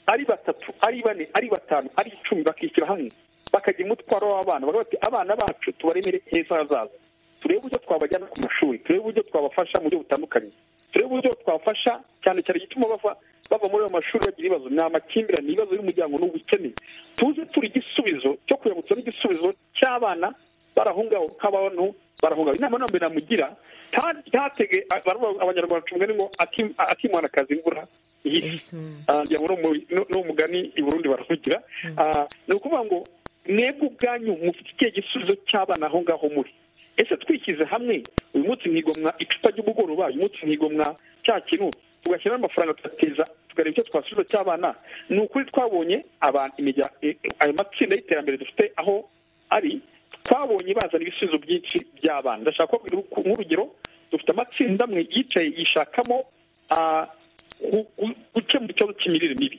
ari batatu ari bane ari batanu ari icumi bakishyira hamwe bakagira umutwaro w'abana bakavuga bati abana bacu tubaremere heza hazaza turebe uburyo twabajyana ku mashuri turebe uburyo twabafasha mu buryo butandukanye turebe uburyo twabafasha cyane cyane igituma bava bava muri ayo mashuri bagira ibibazo ni amakimbirane ibibazo y'umuryango n'ubukene tuze turi igisubizo cyo kuyabutsa n'igisubizo cy'abana barahungaho nk'abantu barahungaho inama nambere namugira nta- ntatege baravuga ngo abanyarwanda cumugani ngo akim- akimwana kaza imvura ihise Mhm. Ah, ngira ngo ni umu- ni- ni umugani i burundi baravugira Ah, ni ukuvuga ngo mwebwe ubwanyu mufite ikihe gisubizo cy'abana aho ngaho muri ese twishyize hamwe uyu munsi mwigomwa icupa ry'umugoroba uyu munsi mwigomwa cya kintu tugashyiramo amafaranga tugateza tukareba icyo twasubiza cy'abana ni ukuri twabonye abantu imirya- eh, eh, ayo matsinda y'iterambere dufite aho ari twabonye bazana ibisubizo byinshi by'abana ndashaka kubabwira uku- nk'urugero dufite amatsinda amwe yicaye yishakamo ah, gu- gu- gukemura ikibazo cy'imirire mibi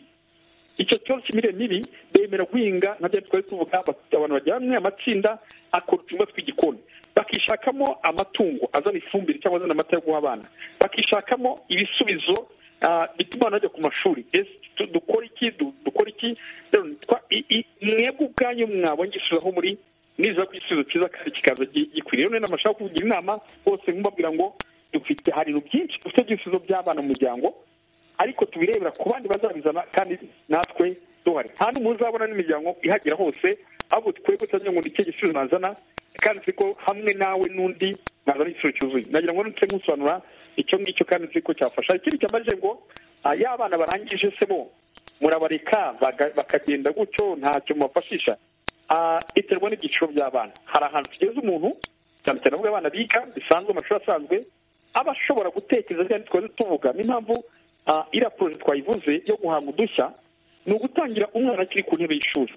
icyo kibazo cy'imirire mibi bemera guhinga nka bya twari tuvuga bafite abantu bajyana hamwe amatsinda akora uturima tw'igikoni bakishakamo amatungo azana ifumbire cyangwa azana amata yo guha abana bakishakamo ibisubizo ah, bituma abantu bajya ku mashuri ese tu- dukora iki du- dukora iki Rero twa- i- i- mwebwe ubwanyu mwabonye igisubizo aho muri niza ku gisubizo cyiza kandi kikaza gi- gikwiriye rero nama nshaka kugira inama bose nkubabwira ngo dufite hari ibintu byinshi dufite by'ibisubizo by'abana mu muryango ariko tubirebera ku bandi bazabizana kandi natwe duhari nta n'umuntu uzabona n'imiryango ihagera hose ahubwo twebwe tutamenya ngo ni ikihe gisubizo nazana kandi nzi ko hamwe nawe n'undi nazana igisubizo cyuzuye nagira ngo nutse nkusobanura icyo ngicyo kandi nzi ko cyafasha ikindi cyamaze ngo ah, ya abana barangije se bo murabareka baga- bakagenda gutyo ntacyo mubafashisha Ah, iterwa n'ibyiciro by'abana hari ahantu tugeze umuntu cyane cyane avuga abana biga bisanzwe mu mashuri asanzwe aba ashobora gutekereza kandi twari tuvuga n'impamvu ah, iriya poroje twayivuze yo guhanga udushya ni ugutangira umwana akiri ku ntebe y'ishuri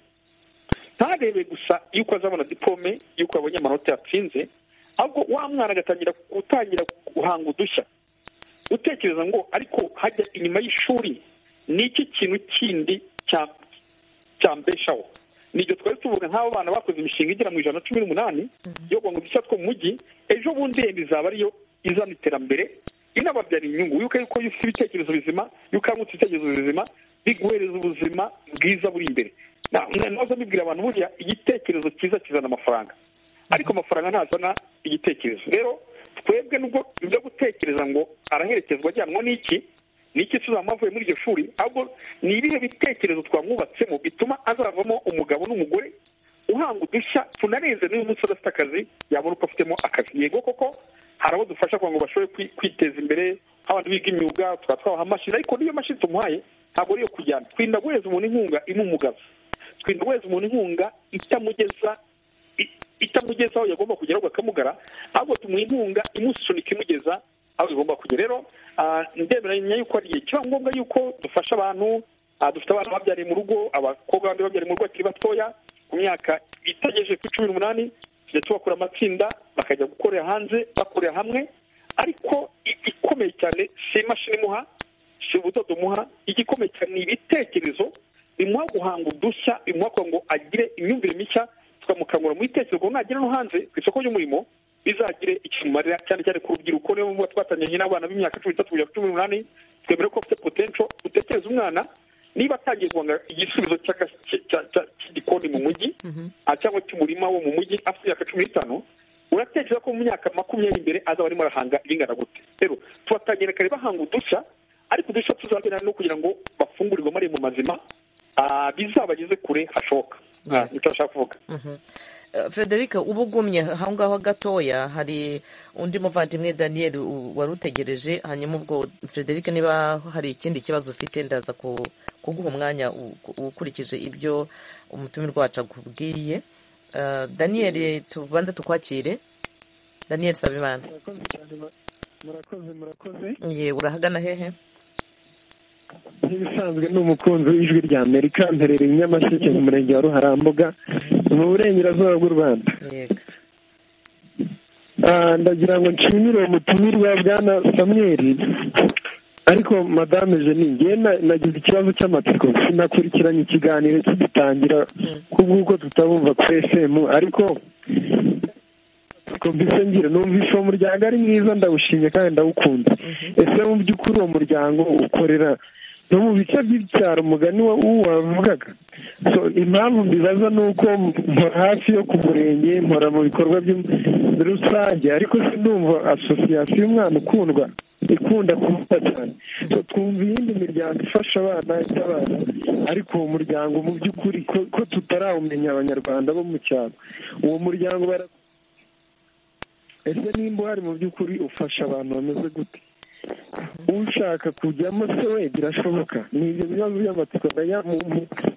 ntarebe gusa yuko azabona diplome yuko yabonye amanota yatsinze ahubwo wa mwana agatangira gutangira guhanga udushya utekereza ngo ariko hajya inyuma y'ishuri ni iki kintu kindi cya- cyambeshaho nibyo twari tuvuga nk'abo bana bakoze imishinga igera mu ijana na cumi n'umunani yo guhanga udushya two mu mujyi ejo bundi yenda izaba ariyo izana iterambere inababyara inyungu yuko yuko iyo ufite ibitekerezo bizima iyo ukangutse ibitekerezo bizima biguhereza ubuzima bwiza buri imbere nahoze mbibwira abantu buriya igitekerezo cyiza kizana amafaranga ariko amafaranga ntazana igitekerezo rero twebwe nubwo ibyo gutekereza ngo araherekezwa ajyanwa n'iki n'iki tuzaba avuye muri iryo shuri ahubwo ni ibihe bitekerezo twamwubatsemo bituma azavamo umugabo n'umugore uhanga udushya tunareze n'uyu munsi udafite akazi yabona uko afitemo akazi yego koko hari abo dufasha kugira ngo bashobore kwiteza imbere nk'abantu biga imyuga tukaba twabaha amashini ariko n'iyo mashini tumuhaye ntabwo ariyo kujyana twirinda guhereza umuntu inkunga imumugaza twirinda guhereza umuntu inkunga itamugeza itamugeza aho yagomba kugera ahubwo akamugara ahubwo tumuha inkunga imusunika imugeza aho igomba kugera rero ndemeranya yuko ari igihe kiba ngombwa yuko dufasha abantu dufite abana babyariye mu rugo abakobwa bandi babyariye mu rugo bakiri batoya ku myaka itagejeje kuri cumi n'umunani tujya tubakura amatsinda bakajya gukorera hanze bakorera hamwe ariko igikomeye cyane si imashini imuha si ubudodo umuha igikomeye cyane ni ibitekerezo bimuha guhanga udushya bimuha kugira ngo agire imyumvire mishya tukamukangura mu bitekerezo nagera no hanze ku isoko ry'umurimo bizagire ikimumarira cyane cyane ku rubyiruko niyo mpamvu twatangiranye n'abana b'imyaka cumi n'itatu kugera kuri cumi n'umunani twemere ko afite potentiyo utekereza umwana niba atangiye guhanga igisubizo cy'igikoni mu mujyi cyangwa cy'umurima wo mu mujyi afite imyaka cumi n'itanu uratekereza ko mu myaka makumyabiri imbere azaba arimo arahanga ibingana gute rero tubatangira kare bahanga udushya ariko udushya tuzabera no kugira ngo bafungurirwe amarembo mazima bizabageze kure hashoboka ntitubasha kuvuga frederic uba ugumye aho ngaho gatoya hari undi muvandimwe daniel wari utegereje hanyuma ubwo frederic niba hari ikindi kibazo ufite ndaza kuguha umwanya ukurikije ibyo umutumirwa wacu akubwiye daniel tubanze tukwakire daniel sabimana murakoze murakoze ye urahagana hehe nk'ibisanzwe ni umukunzi w'ijwi rya amerika mperereye nyamasheke mu murenge wa ruharambuga mu burengerazuba bw'u rwanda ndagira ngo nshimire umutumirwa bwana samweri ariko madame jenine nagize ikibazo cy'amatsiko sinakurikiranye ikiganiro kigitangira kubw'uko tutabumva kuri esemu ariko mbese ngira numvise uwo muryango ari mwiza ndawushimye kandi ndawukunda ese mu by'ukuri uwo muryango ukorera no mu bice by'icyaro umugani wavugaga impamvu mbibaza ni uko mpora hafi yo ku murenge mpora mu bikorwa rusange ariko sinumva asosiyasiyo y'umwana ukundwa ikunda kuvuga cyane twumva iyindi miryango ifasha abana itabara ariko uwo muryango mu by'ukuri ko tutarawumenya abanyarwanda bo mu cyaro uwo muryango ese nimba uhari mu by'ukuri ufasha abantu bameze gute ushaka kujyamo se we birashoboka ni ibyo bibazo by'amatsiko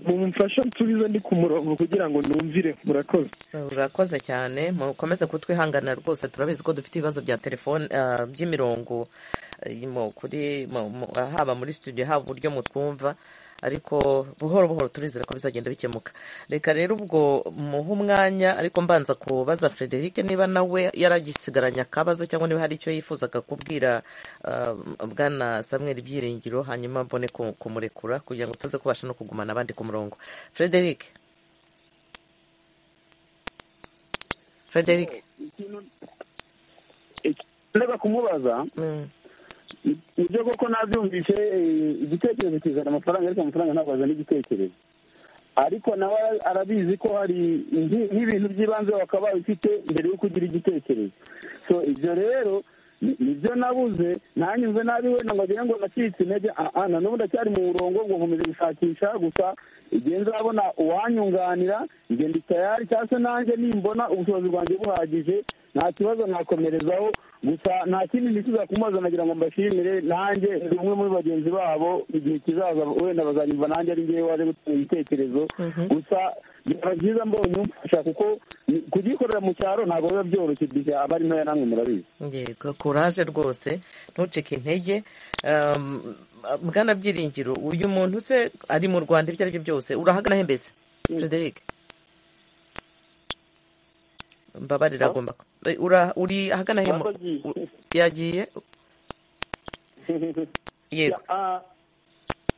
mumufasha nsubize ndi ku murongo kugira ngo numvire murakoze urakoze cyane mukomeze kutwihangana rwose turabizi ko dufite ibibazo bya telefone by'imirongo haba muri studio haba uburyo mutwumva ariko buhoro buhoro turizera ko bizagenda bikemuka reka rero ubwo muhe umwanya ariko mbanza kubaza frederic niba nawe yaragisigaranye akabazo cyangwa niba hari icyo yifuzaga kubwira bwana samweri ibyiringiro hanyuma mbone kumurekura kugira ngo tuze kubasha no kugumana abandi ku murongo frederic frederic ndeba kumubaza ibyo koko nabyumvise igitekerezo kizana amafaranga ariko amafaranga ntabwo azana igitekerezo ariko nawe arabizi ko hari nk'ibintu by'ibanze wakabaye ufite mbere yuko ugira igitekerezo so ibyo rero nibyo nabuze ntanyuze nabi wenda ngo agire ngo nacitse intege na n'ubu ndacyari mu murongo ngo nkomeze gushakisha gusa igihe nzabona uwanyunganira igihe ndi tayari cyangwa se nanjye nimbona ubushobozi bwanjye buhagije nta kibazo nakomerezaho gusa nta kindi nifuza kumubaza nagira ngo mbashimire nanjye ndi umwe muri bagenzi babo igihe kizaza wenda bazanyumva nanjye ari ngewe waje gutanga ibitekerezo gusa byaba byiza mbonye umufasha kuko kugikorera mu cyaro ntabwo biba byoroshye igihe aba ari ntoya namwe murabizi yego kuraje rwose ntucike intege bwana byiringiro uyu muntu se ari mu rwanda ibyo ari byo byose urahagana he mbese frederic mbabarira agomba uri ahagana he yagiye yego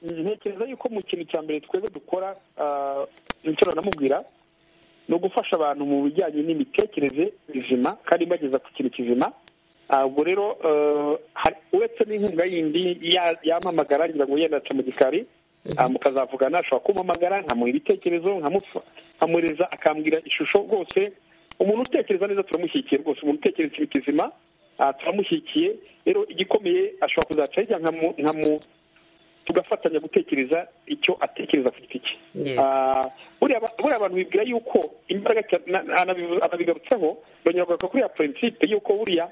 ntekereza yuko mu kintu cya mbere twebwe dukora icyo namubwira ni ugufasha abantu mu bijyanye n'imitekerereze bizima kandi bageza ku kintu kizima ubwo rero uretse n'inkunga yindi yamamagara ngira ngo yenda aca mu gikari mukazavugana ashobora kumpamagara nkamuha ibitekerezo nkamureza akambwira ishusho rwose umuntu utekereza neza turamushyigikiye rwose umuntu utekereza ikintu kizima turamushyigikiye rero igikomeye ashobora kuzaca hirya nkamu tugafatanya gutekereza icyo atekereza ku giti cye buriya abantu bibwira yuko imbaraga anabigarutseho bongera kugaruka kuri ya purinsipe yuko buriya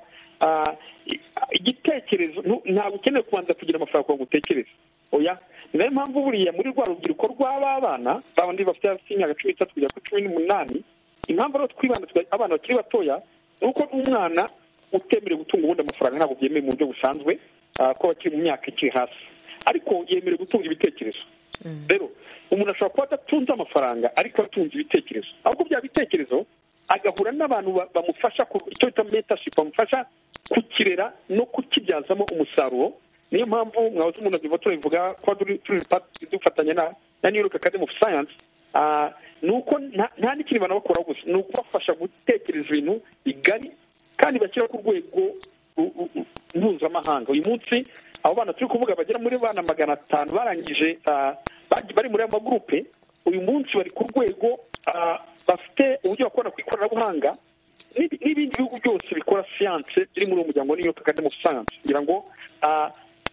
igitekerezo ntabwo ukeneye kubanza kugira amafaranga kugira ngo utekereze oya ni nayo mpamvu buriya muri rwa rubyiruko rw'aba bana babandi bafite hasi y'imyaka cumi n'itatu kugera kuri cumi n'umunani impamvu rero twibanda abana bakiri batoya ni uko umwana utemerewe gutunga ubundi amafaranga ntabwo byemewe mu buryo busanzwe ko bakiri mu myaka ikiri hasi ariko yemerewe gutunga ibitekerezo rero umuntu ashobora kuba adatunze amafaranga ariko atunze ibitekerezo ahubwo bya bitekerezo agahura n'abantu bamufasha icyo bita metashipu bamufasha kukirera no kukibyazamo umusaruro niyo mpamvu mwahoze umuntu aziva turabivuga kuba dufatanya na new york academy of science ni uko nta n'ikintu banabakora gusa ni ukubafasha gutekereza ibintu bigari kandi bashyira ku rwego mpuzamahanga uyu munsi abo bana turi kuvuga bagera muri bana magana atanu barangije bari muri ayo magurupe uyu munsi bari ku rwego bafite uburyo bakora ku ikoranabuhanga n'ibindi bihugu byose bikora siyanse biri muri uwo muryango wa new york academy of science kugira ngo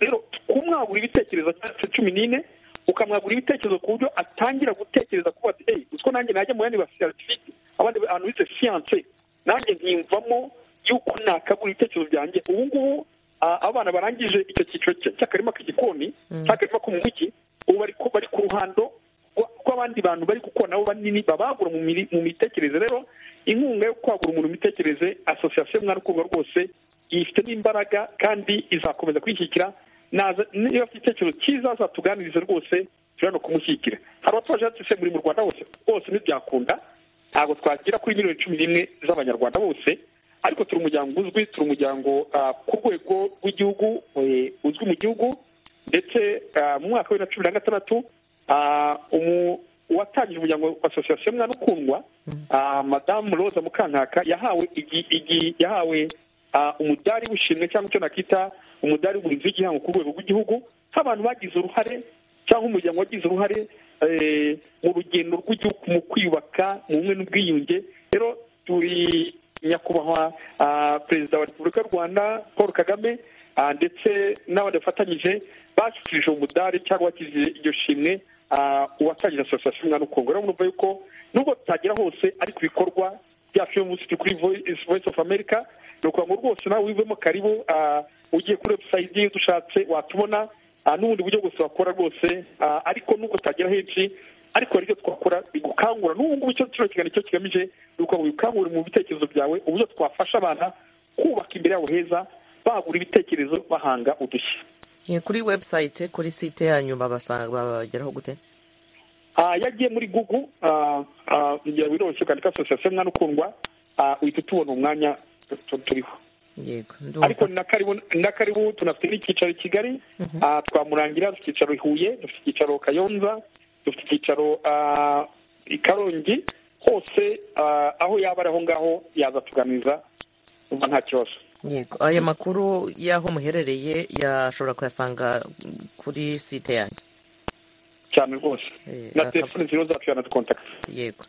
rero kumwagura ibitekerezo cyacu cumi n'ine ukamwagura ibitekerezo ku buryo atangira gutekereza kuba ati hey uziko nanjye najya mu yandi basiyaritifiki abandi bantu bize siyanse nanjye nkiyumvamo yuko nakagura ibitekerezo byanjye ubu ngubu abana barangije icyo cyiciro cy'akarima k'igikoni cy'akarima ko mu mujyi ubu bari ku ruhando rw'abandi bantu bari gukora nabo banini babagura mu mitekerereze rero inkunga yo kwagura umuntu imitekerereze asosiyasiyo mwana ukundwa rwose ifite n'imbaraga kandi izakomeza kwishyikira niba afite igitekerezo cyiza azatuganirize rwose turi hano kumushyikira hari abaturage batse muri mu rwanda hose rwose ntibyakunda ntabwo twagera kuri miliyoni cumi n'imwe z'abanyarwanda bose ariko turi umuryango uzwi turi umuryango ku rwego rw'igihugu uzwi mu gihugu ndetse mu mwaka wa bibiri na cumi na gatandatu uwatangije umuryango wa asosiyasiyo mwana ukundwa madamu roza mukankaka yahawe yahawe umudari w'ishimwe cyangwa icyo nakita umudari w'umurinzi w'igihango ku rwego rw'igihugu nk'abantu bagize uruhare cyangwa umuryango wagize uruhare mu rugendo rw'igihugu mu kwiyubaka mu bumwe n'ubwiyunge rero turi nyakubahwa perezida wa repubulika y'u rwanda paul kagame ndetse n'abandi bafatanyije bashyikirije umudari cyangwa bakize iryo shimwe uwatangira asosiyasiyo umwana ukungo rero urumva yuko nubwo tutagera hose ariko ibikorwa byacu uyu munsi turi kuri voice of america ni ukuvuga ngo rwose nawe wivemo karibu ugiye kuri webusayidi iyo udushatse watubona n'ubundi buryo bwose wakora rwose ariko nubwo tutagera henshi ariko hari ibyo twakora bigukangura n'ubu ngubu icyo kino kiganiro cyo kigamije ni ukuvuga ngo bikangure mu bitekerezo byawe uburyo twafasha abana kubaka imbere yabo heza bagura ibitekerezo bahanga udushya kuri webusayite kuri site yanyu babageraho gute iyo agiye muri gugu ngira biroroshye ukandika asosiyasiyo mwana ukundwa uhita utubona umwanya turiho ariko na karibu tunafite n'icyicaro i kigali twamurangira dufite icyicaro i huye dufite icyicaro kayonza dufite icyicaro i karongi hose aho yaba ari aho ngaho yazatuganiza tuba nta kibazo yego aya makuru y'aho muherereye yashobora kuyasanga kuri site yanyu cyane rwose na telefoni ziriho zacu yanadukontakita yego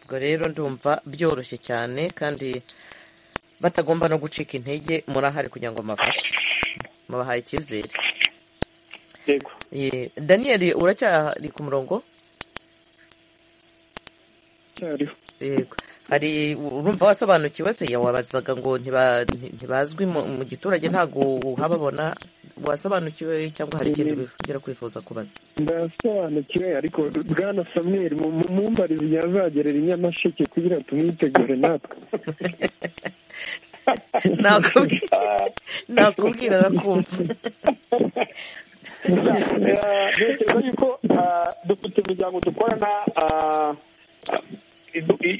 ubwo rero ndumva byoroshye cyane kandi batagomba no gucika intege murahari kugira ngo mubafashe mubahaye icyizere yego daniyeli uracyari ku murongo yego hari urumva wasobanukiwe se wabazaga ngo ntibazwi mu giturage ntabwo uhababona wasobanukiwe cyangwa hari ikindi ugera kwifuza kubaza ndasobanukiwe ariko bwana samweri mu mumbarizi yazagerera inyamasheke kugira ngo tumwitegure natwe nakubwira nakumva ntekereza yuko dufite imiryango dukorana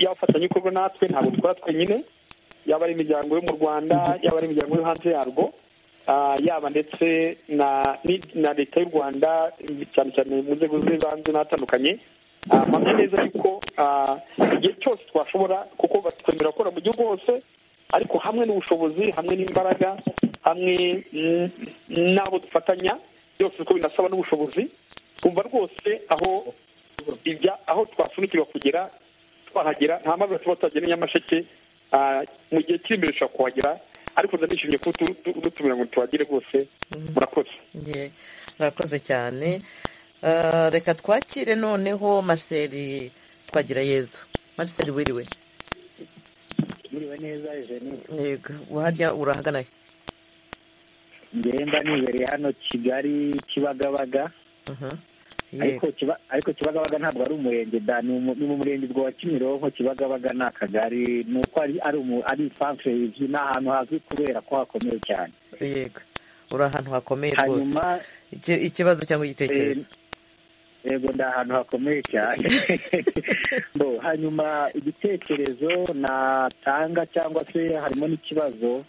y'abafatanyabikorwa natwe ntabwo dukora twenyine yaba ari imiryango yo mu rwanda yaba ari imiryango yo hanze yarwo yaba ndetse na leta y'u rwanda cyane cyane mu nzego z'ibanze n'atandukanye mpamya neza yuko igihe cyose twashobora kuko batwemera gukora mu gihugu hose ariko hamwe n'ubushobozi hamwe n'imbaraga hamwe n'abo dufatanya byose uko binasaba n'ubushobozi twumva rwose aho ibya aho twasunikirwa kugera twahagera nta mazi tuba tuhagera nyamasheke mu gihe kiri imbere dushobora kuhagera ariko ndanishimye kuba dutumira ngo tuhagere rwose murakoze murakoze cyane reka twakire noneho mariseri twagira yezu mariseri wiriwe wiriwe neza yego wajya urahagana he ngenda nibereye hano kigali kibagabaga ariko kibagabaga ntabwo ari umurenge da ni mu murenge wa kimironko kibagabaga ni akagari ni uko ari isanzwe ni ahantu hazwi kubera ko hakomeye cyane yego uri ahantu hakomeye rwose ikibazo cyangwa igitekerezo yego ni ahantu hakomeye cyane hanyuma igitekerezo natanga cyangwa se harimo n'ikibazo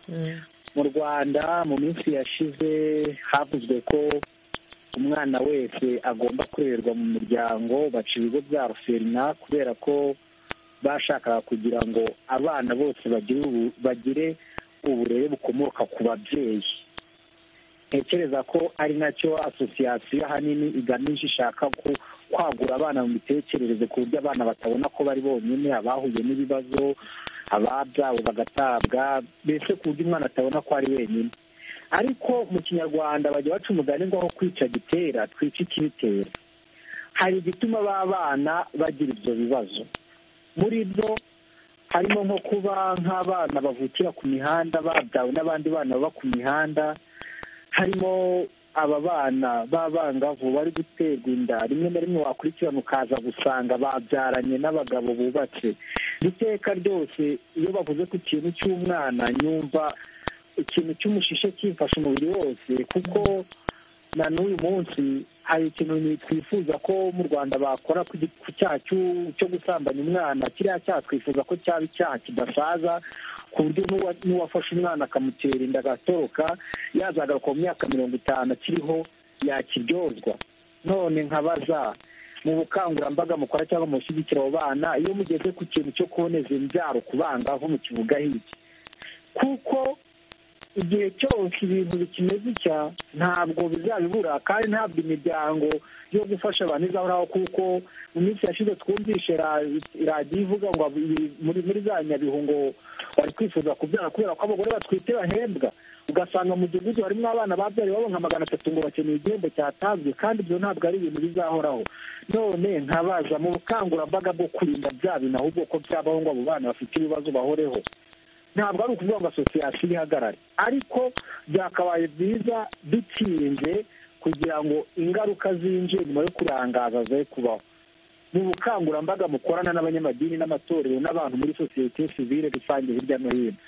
mu rwanda mu minsi yashize havuzwe ko umwana wese agomba kurererwa mu muryango baca ibigo bya ruserina kubera ko bashakaga kugira ngo abana bose bagire uburere bukomoka ku babyeyi ntekereza ko ari nacyo asosiyasiyo ahanini igamije ishaka kwagura abana mu mitekerereze ku buryo abana batabona ko bari bonyine abahuye n'ibibazo ababyabo bagatabwa mbese ku buryo umwana atabona ko ari wenyine ariko mu kinyarwanda bajya baca umugani ngo aho kwica gitera twica ikibitera hari igituma ba bana bagira ibyo bibazo muri byo harimo nko kuba nk'abana bavukira ku mihanda babyawe n'abandi bana baba ku mihanda harimo aba bana b'abangavu bari guterwa inda rimwe na rimwe wakurikirana ukaza gusanga babyaranye n'abagabo bubatse iteka ryose iyo bavuze ku kintu cy'umwana nyumva ikintu cy'umushishe kimfasha umubiri wose kuko na n'uyu munsi hari ikintu twifuza ko mu rwanda bakora ku cyaha cyo gusambanya umwana kiriya cyaha twifuza ko cyaba icyaha kidasaza ku buryo n'uwafashe umwana akamutera inda agatoroka yazagaruka mu myaka mirongo itanu akiriho yakiryozwa none nkabaza mu bukangurambaga mukora cyangwa mushyigikira abo bana iyo mugeze ku kintu cyo kuboneza imbyaro ku bangavu mu kivuga hirya kuko igihe cyose ibintu bikimeze icya ntabwo bizabibura kandi ntabwo imiryango yo gufasha abantu izahoraho kuko mu minsi yashize twumvishe radiyo ivuga ngo muri za nyabihu ngo bari kwifuza kubyara kubera ko abagore batwite bahembwa ugasanga mu mudugudu harimo abana babyariye babo nka magana atatu ngo bakeneye igihembo cyatanzwe kandi ibyo ntabwo ari ibintu bizahoraho none nkabaza mu bukangurambaga bwo kurinda bya bintu ahubwo ko byabaho ngo abo bana bafite ibibazo bahoreho ntabwo ari ukuvuga ngo asosiyasiyo ihagarare ariko byakabaye byiza bitinze kugira ngo ingaruka zinjiye nyuma yo kurangaza ze kubaho mu bukangurambaga mukorana n'abanyamadini n'amatorero n'abantu muri sosiyete sivire rusange hirya no hino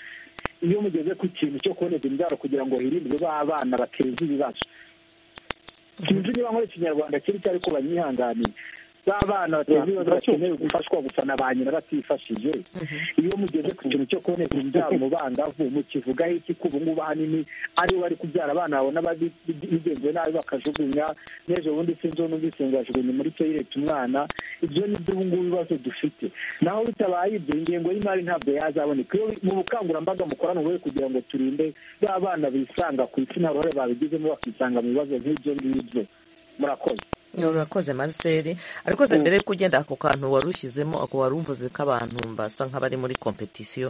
iyo mugeze ku kintu cyo kuboneza imbyaro kugira ngo hirindwe b'abana bateza ibibazo sinzi niba nkora ikinyarwanda kiri ariko banyihanganire b'abana bateza ibibazo bakeneye gufashwa gusa na ba nyina batifashije iyo mugeze ku kintu cyo kuboneza imbyaro mu bangavu mu kivuga iki ko ubu ngubu ahanini aribo bari kubyara abana babona bigenzuwe nabi bakajugunya n'ejo bundi sinzi uwo numvise ngo yajugunye muri toyireti umwana ibyo ni byo ubu ngubu ibibazo dufite naho bitabaye ibyo ingengo y'imari ntabwo yazaboneka iyo mu bukangurambaga mukorana ubuhe kugira ngo turinde ba bana bisanga ku isi nta ruhare babigizemo bakisanga mu bibazo nk'ibyo ngibyo murakoze urakoze mariseri ariko mbere yuko ugenda ako kantu wari ushyizemo ako wari uvuze ko abantu basa nk'abari muri kompetisiyo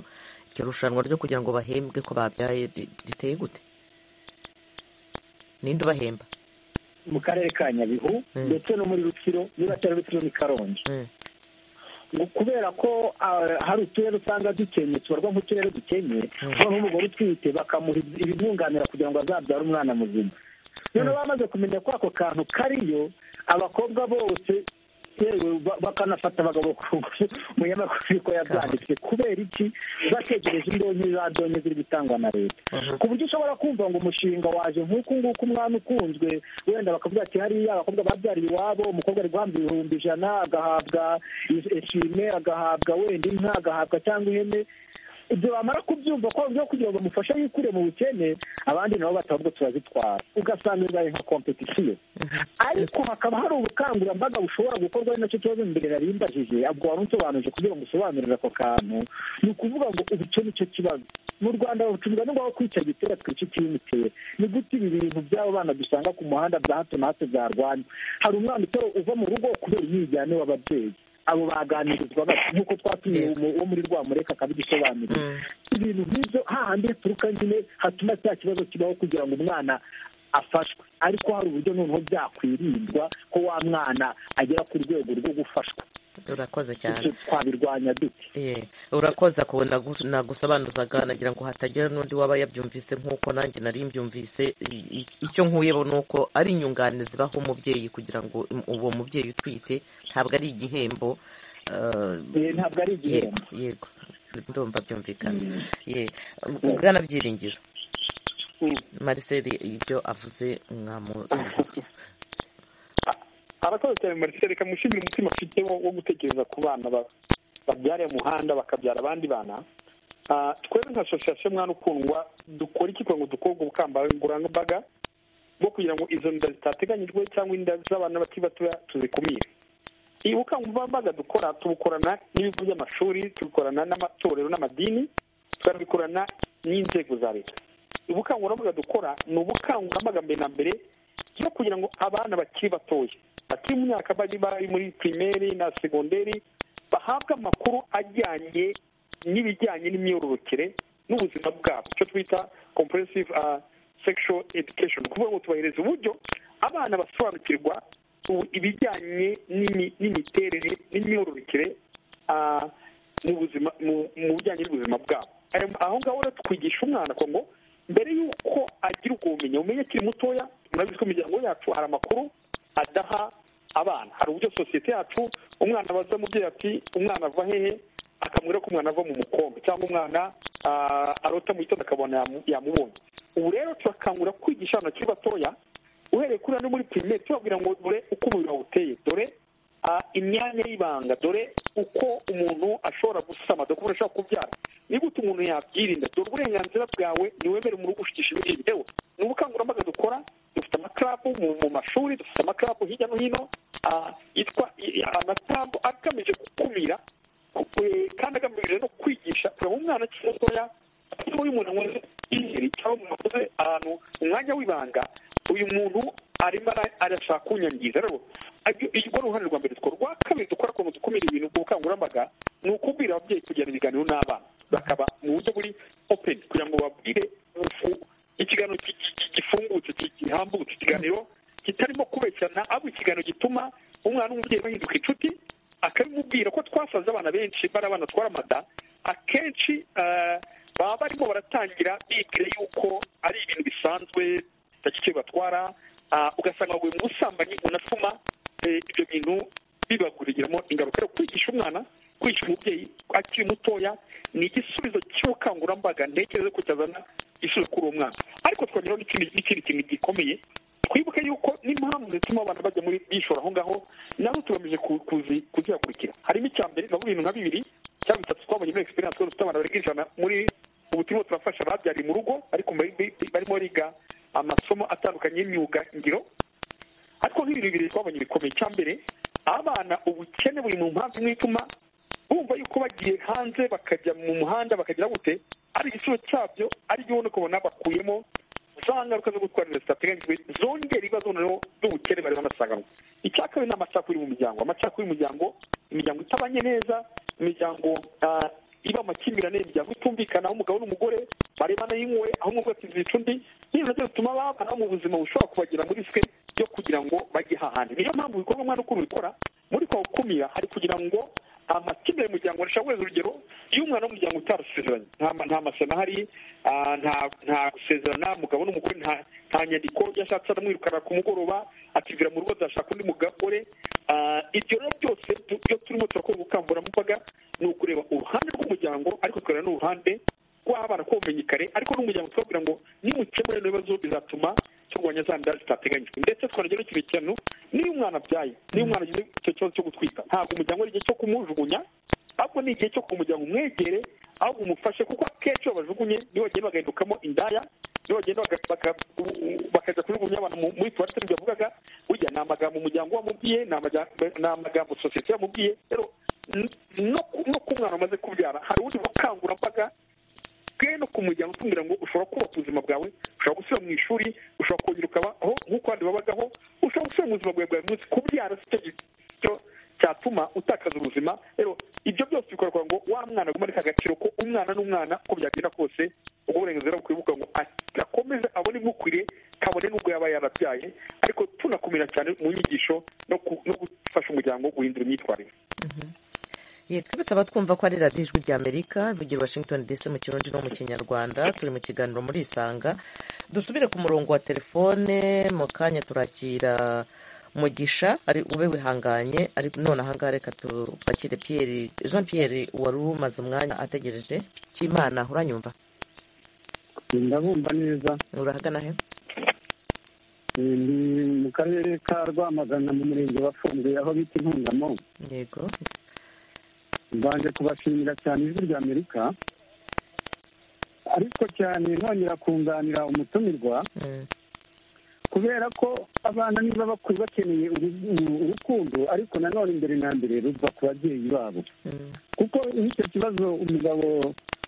iryo rushanwa ryo kugira ngo bahembwe ko babyaye riteye gute ninde ubahemba mu karere ka nyabihu ndetse no muri rutsiro niba atari rutsiro ni karongi kubera ko hari uturere usanga dukenye tubarwa nk'uturere dukenye kuba nk'umugore utwite bakamuha ibimwunganira kugira ngo azabyare umwana muzima noneho bamaze kumenya ko ako kantu kariyo abakobwa bose yewe bakanafata abagabo ku munyamakuru ko yabyanditse kubera iki bategereje indonke za donke ziri gutangwa na leta ku buryo ushobora kumva ngo umushinga waje nk'uku nguku umwana ukunzwe wenda bakavuga ati hariya abakobwa babyariye iwabo umukobwa ari guhabwa ibihumbi ijana agahabwa esime agahabwa wenda inka agahabwa cyangwa ihene ibyo bamara kubyumva ko byo kugira ngo bamufashe yikure mu bukene abandi nabo batabwo turazitwara ugasanga bibaye nka kompetisiyo ariko hakaba hari ubukangurambaga bushobora gukorwa ari nacyo kibazo imbere nari mbajije ubwo wari unsobanuje kugira ngo usobanurire ako kantu ni ukuvuga ngo icyo ni cyo kibazo mu rwanda bacuruza ni ngombwa kwica gitera twica ikimiteye ni gute ibi bintu by'abo bana dusanga ku muhanda bya hato na hato byarwanya hari umwana uva mu rugo kubera yijyane w'ababyeyi abo baganirizwa bati nk'uko twatumiye uwo muri rwamureka akabidusobanurira ibintu nk'ibyo hahandi haturuka nyine hatuma cya kibazo kibaho kugira ngo umwana afashwe ariko hari uburyo noneho byakwirindwa ko wa mwana agera ku rwego rwo gufashwa urakoze cyane twabirwanya dute urakoze ako nagusobanuzaga nagira ngo hatagira n'undi waba yabyumvise nk'uko nanjye nari mbyumvise icyo nkuyeho ni uko ari inyunganizi zibaho umubyeyi kugira ngo uwo mubyeyi utwite ntabwo ari igihembo ntabwo ari igihembo yego ndumva byumvikana ubwana byiringiro mariseri ibyo avuze mwamusubiza abakozi cyane marisere kamushimira umutima afite wo gutekereza ku bana babyara umuhanda bakabyara abandi bana twebwe nka asosiyasiyo mwana ukundwa dukora iki kugira ngo dukorwe ubukangurambaga bwo kugira ngo izo nda zitateganyijwe cyangwa inda z'abana bakiri batoya tuzikumire iyi bukangurambaga dukora tubukorana n'ibigo by'amashuri tubikorana n'amatorero n'amadini tukabikorana n'inzego za leta ubukangurambaga dukora ni ubukangurambaga mbere na mbere byo kugira ngo abana bakiri batoya bakiri mu myaka bari bari muri pirimeri na segonderi bahabwe amakuru ajyanye n'ibijyanye n'imyororokere n'ubuzima bwabo icyo twita comprehensive sexual education kuvuga ngo tubahereza uburyo abana basobanukirwa ibijyanye n'imiterere n'imyororokere mu buzima mu bijyanye n'ubuzima bwabo aho ngaho rero twigisha umwana ngo mbere y'uko agira ubwo bumenyi umenye akiri mutoya murabizi ko imiryango yacu hari amakuru adaha abana hari uburyo sosiyete yacu umwana abaza umubyeyi ati umwana ava hehe akamubwira ko umwana ava mu mukombe cyangwa umwana arota mu gitondo akabona yamubonye ubu rero turakangurira kwigisha abana bakiri batoya uhereye kuri hano muri pirimeri tubabwira ngo dore uko umubiri wawe uteye dore imyanya y'ibanga dore uko umuntu ashobora gusama dore uko ashobora kubyara niba utu umuntu yabyirinda dore uburenganzira bwawe niwemere mu rugo ushikisha ibindi yewe ni ubukangurambaga dukora dufite amakarabu mu mashuri dufite amakarabu hirya no hino yitwa amakarabu agamije gukumira kandi agamije no kwigisha kureba umwana akiri mutoya iyo umuntu anywa ingeri cyangwa umuntu akoze ahantu umwanya w'ibanga uyu muntu arimo arashaka kunyangiza rero urwo ni uruhare rwa mbere dukora urwa kabiri dukora ukuntu dukumira ibintu ku bukangurambaga ni ukubwira ababyeyi kugirana ibiganiro n'abana bakaba mu buryo buri openi kugira ngo babwire ikiganiro gifungutse gihambutse ikiganiro kitarimo kubeshyana ahubwo ikiganiro gituma umwana n'umubyeyi bahinduka inshuti akabimubwira ko twasaze abana benshi bari abana twara amada akenshi baba barimo baratangira bibwira yuko ari ibintu bisanzwe bitagike batwara ugasanga baguye mu busambanyi bunatuma ibyo bintu bibaguriramo ingaruka yo kwigisha umwana kwigisha umubyeyi akiri mutoya ni igisubizo cy'ubukangurambaga ntekereza ko cyazana igisubizo kuri uwo mwana ariko twongeraho n'ikindi kintu gikomeye twibuke yuko n'impamvu zituma abantu bajya muri bishora aho ngaho nazo tugamije kuzihakurikira harimo icya mbere navuga ibintu nka bibiri cyangwa bitatu twabonye muri egisperiyanse twari dufite abantu barenga ijana muri ubu turimo turafasha ababyariye mu rugo ariko barimo bariga amasomo atandukanye y'imyuga ngiro ariko nk'ibintu bibiri twabonye bikomeye icya mbere abana ubukene buri mu mpamvu imwe ituma bumva yuko bagiye hanze bakajya mu muhanda bakagira gute ari igisubizo cyabyo ari byo ubona ukabona bakuyemo za ngaruka zo gutwara inda zitateganyijwe zongera ibibazo noneho by'ubukene bari banasanganwa icya kabiri ni amacakubiri mu muryango amacakubiri mu muryango imiryango itabanye neza imiryango iba amakimbirane imiryango itumvikana aho umugabo n'umugore barebana y'inkwe aho umwe akizica undi n'ibintu nabyo bituma abana mu buzima bushobora kubagira muri swe yo kugira ngo bajye hahandi niyo mpamvu bikorwa umwana ukuntu bikora muri kwa gukumira hari kugira ngo amakipe y'umuryango arashaka guheza urugero iyo umwana w'umuryango utarasezeranye nta masana ahari nta gusezerana umugabo n'umugore nta nyandiko yashatse aramwirukana ku mugoroba akivira mu rugo adashaka undi mugore ibyo rero byose iyo turimo turakora ubukangurambaga ni ukureba uruhande rw'umuryango ariko tukareba n'uruhande rw'abana ko bumenye kare ariko n'umuryango twabwira ngo nimukemure n'ibibazo bizatuma turwanya za nda zitateganyijwe ndetse twongera ikintu kintu niyo umwana abyaye niyo umwana agize icyo kibazo cyo gutwita ntabwo umuryango ari igihe cyo kumujugunya ahubwo ni igihe cyo kumujyana umwegere ahubwo umufashe kuko akenshi iyo bajugunye niyo bagenda bagahindukamo indaya niyo bagenda bakajya kujugunya abantu muri tuwarete n'ibyo bavugaga burya ni amagambo umuryango wamubwiye ni amagambo sosiyete yamubwiye rero no ku mwana umaze kubyara hari ubundi bukangurambaga bwe no ku muryango utubwira ngo ushobora kubaka ubuzima bwawe ushobora gusubira mu ishuri ushobora kongera ukabaho nk'uko abandi babagaho ushobora gusubira mu buzima bwawe bwa buri munsi kubyara si cyo cyatuma utakaza ubuzima rero ibyo byose bikorwa ngo wa mwana aguma ariko agaciro ko umwana n'umwana uko byagenda kose ubwo burenganzira bukwibuka ngo akomeze abone ibimukwiriye kabone n'ubwo yaba yarabyaye ariko tunakumira cyane mu nyigisho no gufasha umuryango guhindura imyitwarire twibutse abatwumva ko ari radiyo ijwi rya amerika ivugira washington dc mu kirundi no mu kinyarwanda turi mu kiganiro muri isanga dusubire ku murongo wa telefone mu kanya turakira mugisha ari ube wihanganye none ahangaha reka tupakire piyeri jean piyeri wari umaze umwanya ategereje cy'imana uranyumva ndabumva neza urahagana he ni mu karere ka rwamagana mu murenge wa fumbwe aho bita intungamo yego mbanje kubashimira cyane ijwi rya amerika ariko cyane nongera kunganira umutumirwa kubera ko abana niba bakuru bakeneye urukundo ariko nanone imbere na mbere ruva ku babyeyi babo kuko nk'icyo kibazo umugabo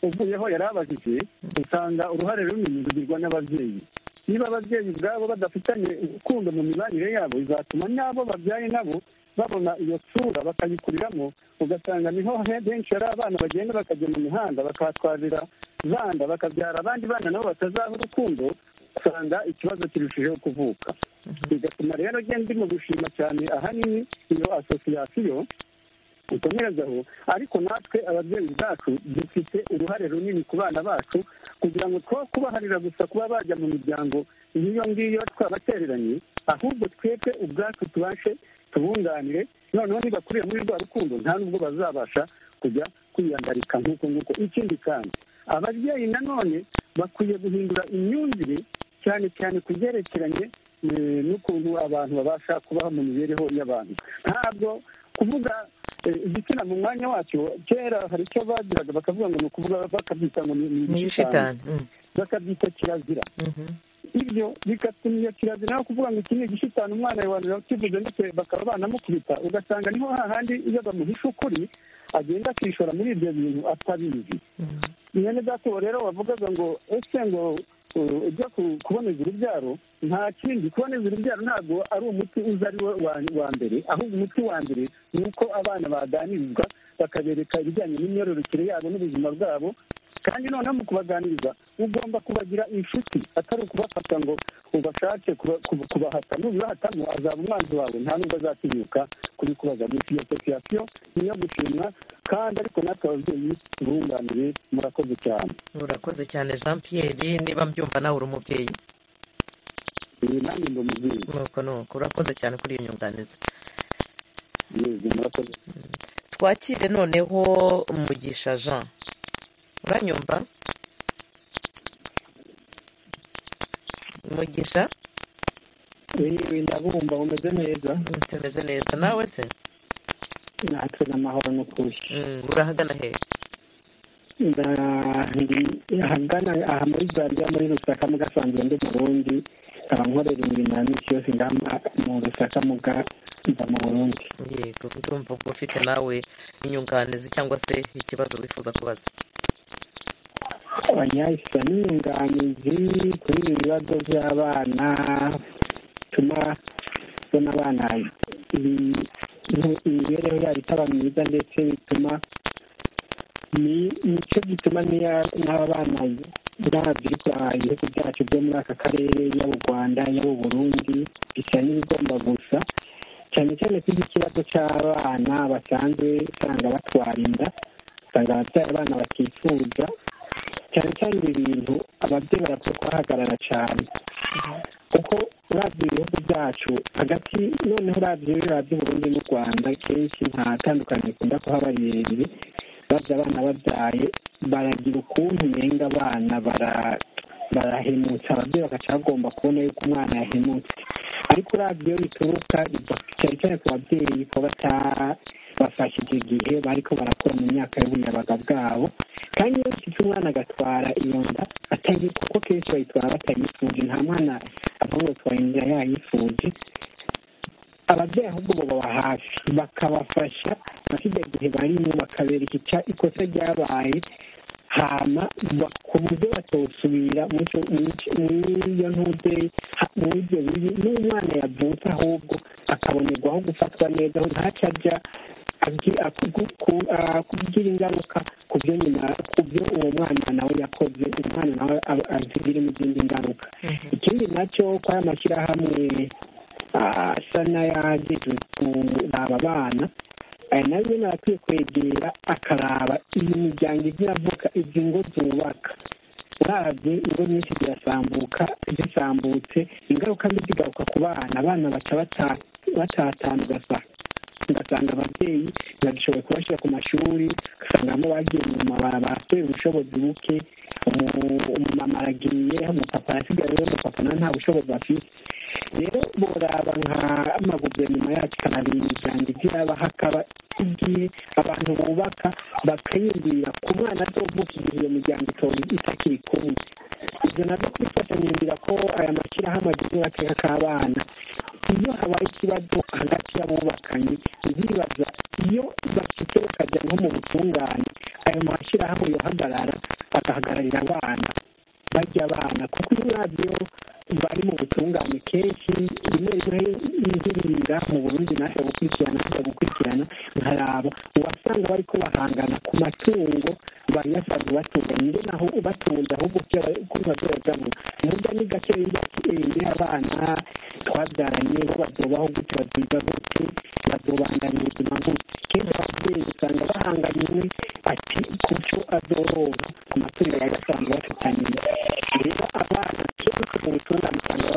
uvuyeho yari abajije usanga uruhare runini rugirwa n'ababyeyi niba ababyeyi ubwabo badafitanye urukundo mu mibanire yabo bizatuma n'abo babyaye nabo babona iyo sura bakayikuriramo ugasanga niho henshi hari abana bagenda bakajya mu mihanda bakahatwarira zanda bakabyara abandi bana nabo batazaha urukundo usanga ikibazo kirushijeho kuvuka bigatuma rero agenda mu gushima cyane ahanini iyo asosiyasiyo dukomerezaho ariko natwe ababyeyi bacu dufite uruhare runini ku bana bacu kugira ngo two kubaharira gusa kuba bajya mu miryango nk'iyo ngiyo twabatereranye ahubwo twebwe ubwacu tubashe tubunganire noneho nibakuriye muri rwa rukundo nta n'ubwo bazabasha kujya kwiyandarika nk'uko nguko ikindi kandi ababyeyi nanone bakwiye guhindura imyumvire cyane cyane ku byerekeranye n'ukuntu abantu babasha kubaho mu mibereho y'abantu ntabwo kuvuga igitsina mu mwanya wacyo kera hari icyo bagiraga bakavuga ngo ni ukuvuga bakabyita ngo ni ibishitani bakabyita kirazira ibyo bigatuma iyo kirazira no kuvuga ngo iki ni igishitani umwana abantu bakivuze ndetse bakaba banamukubita ugasanga niho hahandi iyo bamuhisha ukuri agenda akishora muri ibyo bintu atabizi mwene gato rero wavugaga ngo ese ngo ujya kuboneza urubyaro nta kindi kuboneza urubyaro ntabwo ari umuti uza ari wo wa mbere ahubwo umuti wa mbere ni uko abana baganirizwa bakabereka ibijyanye n'imyororokere yabo n'ubuzima bwabo kandi noneho mu kubaganiriza ugomba kubagira inshuti atari ukubafata ngo ubashake kubahata nubibahatamo azaba umwanzi wawe nta nubwo azatinyuka kubikubaza gusa iyo sosiyasiyo niyo gushimwa kandi ariko natwe ababyeyi bunganire murakoze cyane murakoze cyane jean pierre niba mbyumva nawe uri umubyeyi iyi nanjye ndi umubyeyi nuko nuko urakoze cyane kuri iyo nyunganizi yego murakoze twakire noneho umugisha jean uranyumva umugisha yewe ndabumva umeze neza tumeze neza nawe se natwe n'amahoro ni ukuri urahagana he ahagana aha muri zariya muri rusaka mu gasanzwe ndi burundi nkaba nkorera imirimo ya minsi yose ngaha mu rusaka mu mba mu burundi yego ndumva ko ufite nawe inyunganizi cyangwa se ikibazo wifuza kubaza abanyayisa n'inyunganizi kuri ibi bibazo by'abana bituma ubona abana imibereho yabo itaba myiza ndetse bituma nicyo gituma n'aba bana biriya biri kuranga ibihugu byacu byo muri aka karere yaba u rwanda yaba u burundi bisa n'ibigomba gusa cyane cyane kuri iki kibazo cy'abana basanzwe usanga batwara inda usanga ababyeyi abana batifuza cyane cyane ibi bintu ababyeyi barapfa kuhahagarara cyane kuko urabye ibihugu byacu hagati noneho urabye biriya by'uburundi n'u rwanda kenshi nta tandukaniro rikunda kuhaba rirerire babya abana babyaye baragira ukuntu umenga abana barahemutse ababyeyi bagaca bagomba kubona yuko umwana yahemutse ariko urabye iyo bituruka cyane cyane ku babyeyi ko bata bafashe icyo gihe bariko barakura mu myaka y'ubuyabaga bwabo kandi iyo bafite umwana agatwara iyo nda atayizi kuko kenshi bayitwara batayifuje nta mwana avuga ngo twara inzira yayifuje ababyeyi ahubwo baba hafi bakabafasha muri icyo gihe barimo bakabereka ikosa ryabaye hama ku buryo batawusubira iyo ntude muri ibyo bibi n'umwana yavutse ahubwo akabonerwaho gufatwa neza ntacyo ajya kugira ingaruka ku byo nyuma ku byo uwo mwana nawe yakoze umwana nawe azigiremo izindi ngaruka ikindi nacyo ko aya mashyirahamwe asa n'ayagejwe kuraba abana aya nayo nyine arakwiye kwegera akaraba iyi miryango izi iravuka izi ngo zubaka urabye ingo nyinshi zirasambuka zisambutse ingaruka mbi zigaruka ku bana abana baca batatana ugasanga ugasanga ababyeyi bagishoboye kubashyira ku mashuri ugasangamo bagiye mu mabarabara kubera ubushobozi buke umumama aragiye umupapa arasigaye rero umupapa nawe nta bushobozi afite rero boraba nk'amaguverinoma yacu arabira imiryango igira hakaba igihe abantu bubaka bakiyumvira ku mwana azovuka igihe iyo miryango itakiri kumwe ibyo nabyo kubifatanyiriza ko aya mashyirahamwe agize agateka k'abana iyo habaye ikibazo hagati y'abubakanye bibaza iyo bafite bakajya nko mu butungane ayo mashyirahamwe yohagarara agahagararira abana bajya abana kuko iyo uravye bari mu butungane kenshi rimwe rimwe nzirira mu burundi naje gukurikirana naje gukurikirana nkaraba uwasanga bariko bahangana ku matungo bari basanzwe batunganye nge naho batunze ahubwo kibazuragamo murya ni gake indi abana twabyaranye bo bazobaho gute baziga gute bazobandanya ubuzima gute kenshi ababyeyi usanga bahanganye umwe ati kuco azoronka ku matungo bari basanzwe bafitanye rero abana kenshi mu butungane usanga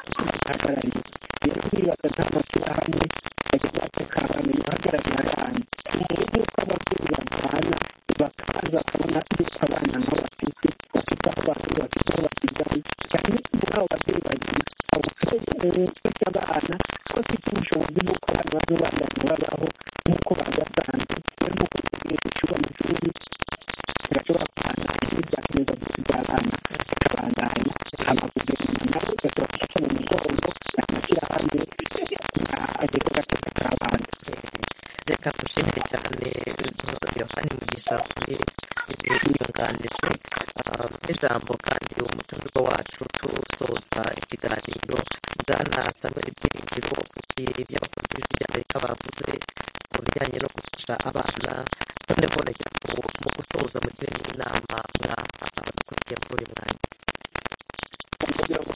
badahagarariye rero nibaza nta mashyirahamwe bageze bateka abana bihagarariye abana rero nuko ababyeyi barwana bakaza kubona yuko abana nabo bafite bafite aho bahura bafite aho basiganye cyane muri abo babyeyi babiri abo ufite abana ko afite ubushobozi bw'uko abana bazobandanya babaho nk'uko bari basanzwe rero nuko bitegereje ishuri amashuri bashobora kubandanya n'ibyakomeza gusiga abana bakabandanya amaguverinoma nayo gashobora gufata mu mugongo amashyirahamwe ageze gateka k'abana reka dushimire cyane yohani mugisha kuri inyunganizi n'ijambo kandi umutumirwa wacu tusoza ikiganiro bwana samuel byiringiro kuki by'abakozi b'ijwi ry'amerika bavuze ku bijyanye no gufasha abana noneho reka mu gusoza mugire n'inama mwakurikiye muri buri mwanya kugira ngo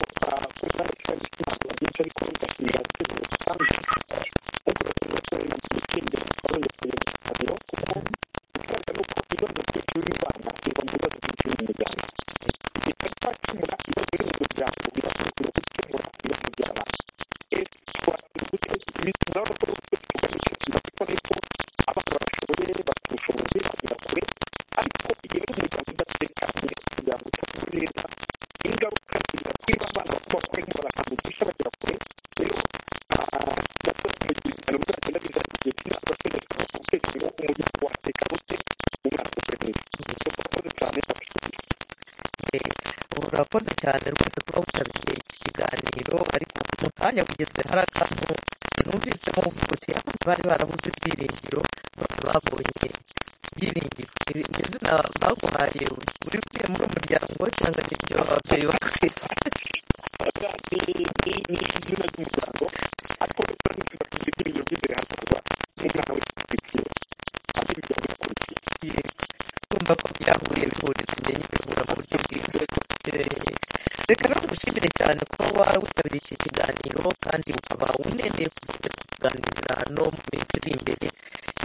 kuzarekera inama nyinshi ariko bigashinga abaturage rusange ariko bakazakora inama itsinda bakabona kugeza ku kiganiro kuko ikigaragara ni uko ibibazo byinshi biri mu bana biva mu bibazo byinshi biri mu muryango bitapfa gukemura ibibazo biri mu muryango birakurikira gukemura ibibazo by'abana urabona ko tugamije tugafite ariko abana barashoboye bafite ubushobozi bagera kure ariko igihe bari mu muryango udatekanye kugira ngo utabwe neza ingaruka ziza kwiba abana bakaba barimo barakangugisha bagera kure rero nabwo mu gihe ibihano bizagenda biza igihe cy'imyaka bategeka gutekereza ko umuryango wateka gute umwana akura neza urakoze cyane urakoze cyane rwose kuba witabiriye iki kiganiro ariko mu kanya kugeze hari akantu numvisemo uvuga uti abana bari barabuze ibyiringiro baba babonye ibyiringiro izina baguhaye uri uvuye muri umuryango cyangwa n'ibyo ababyeyi bakwise ni izina ry'umuryango ariko uretse n'izina kugira ibyiringiro by'imbere hakorwa umwana wese akurikiye kandi imiryango irakurikiye kumva ko byahuye bihuriranye bigahura mu buryo bwiza reka nawe dushimire cyane kuba waba witabiriye iki kiganiro kandi ukaba uneneye kuzajya kuganira no mu minsi iri imbere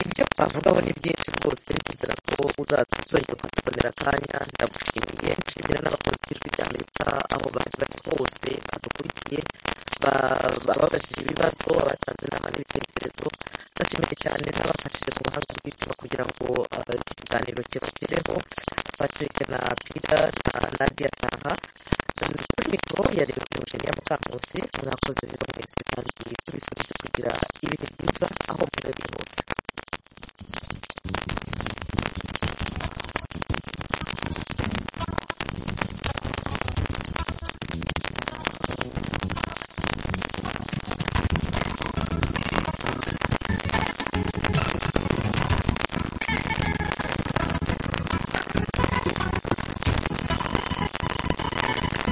ibyo twavugaho ni byinshi rwose nizera ko uzazongera kutubonera akanya ndagushimiye nshimira n'abakozi b'ijwi ry'amerika aho bari bari hose badukurikiye bababajije ibibazo abatanze inama n'ibitekerezo ndashimire cyane n'abafashije ku buhanga bw'icyuma kugira ngo iki kiganiro kibagereho patrick na pira na nadia taha kuri mikoro yari umusheri ya mukamusi mwakoze rero mwese kandi tubifurije kugira ibihe byiza aho muri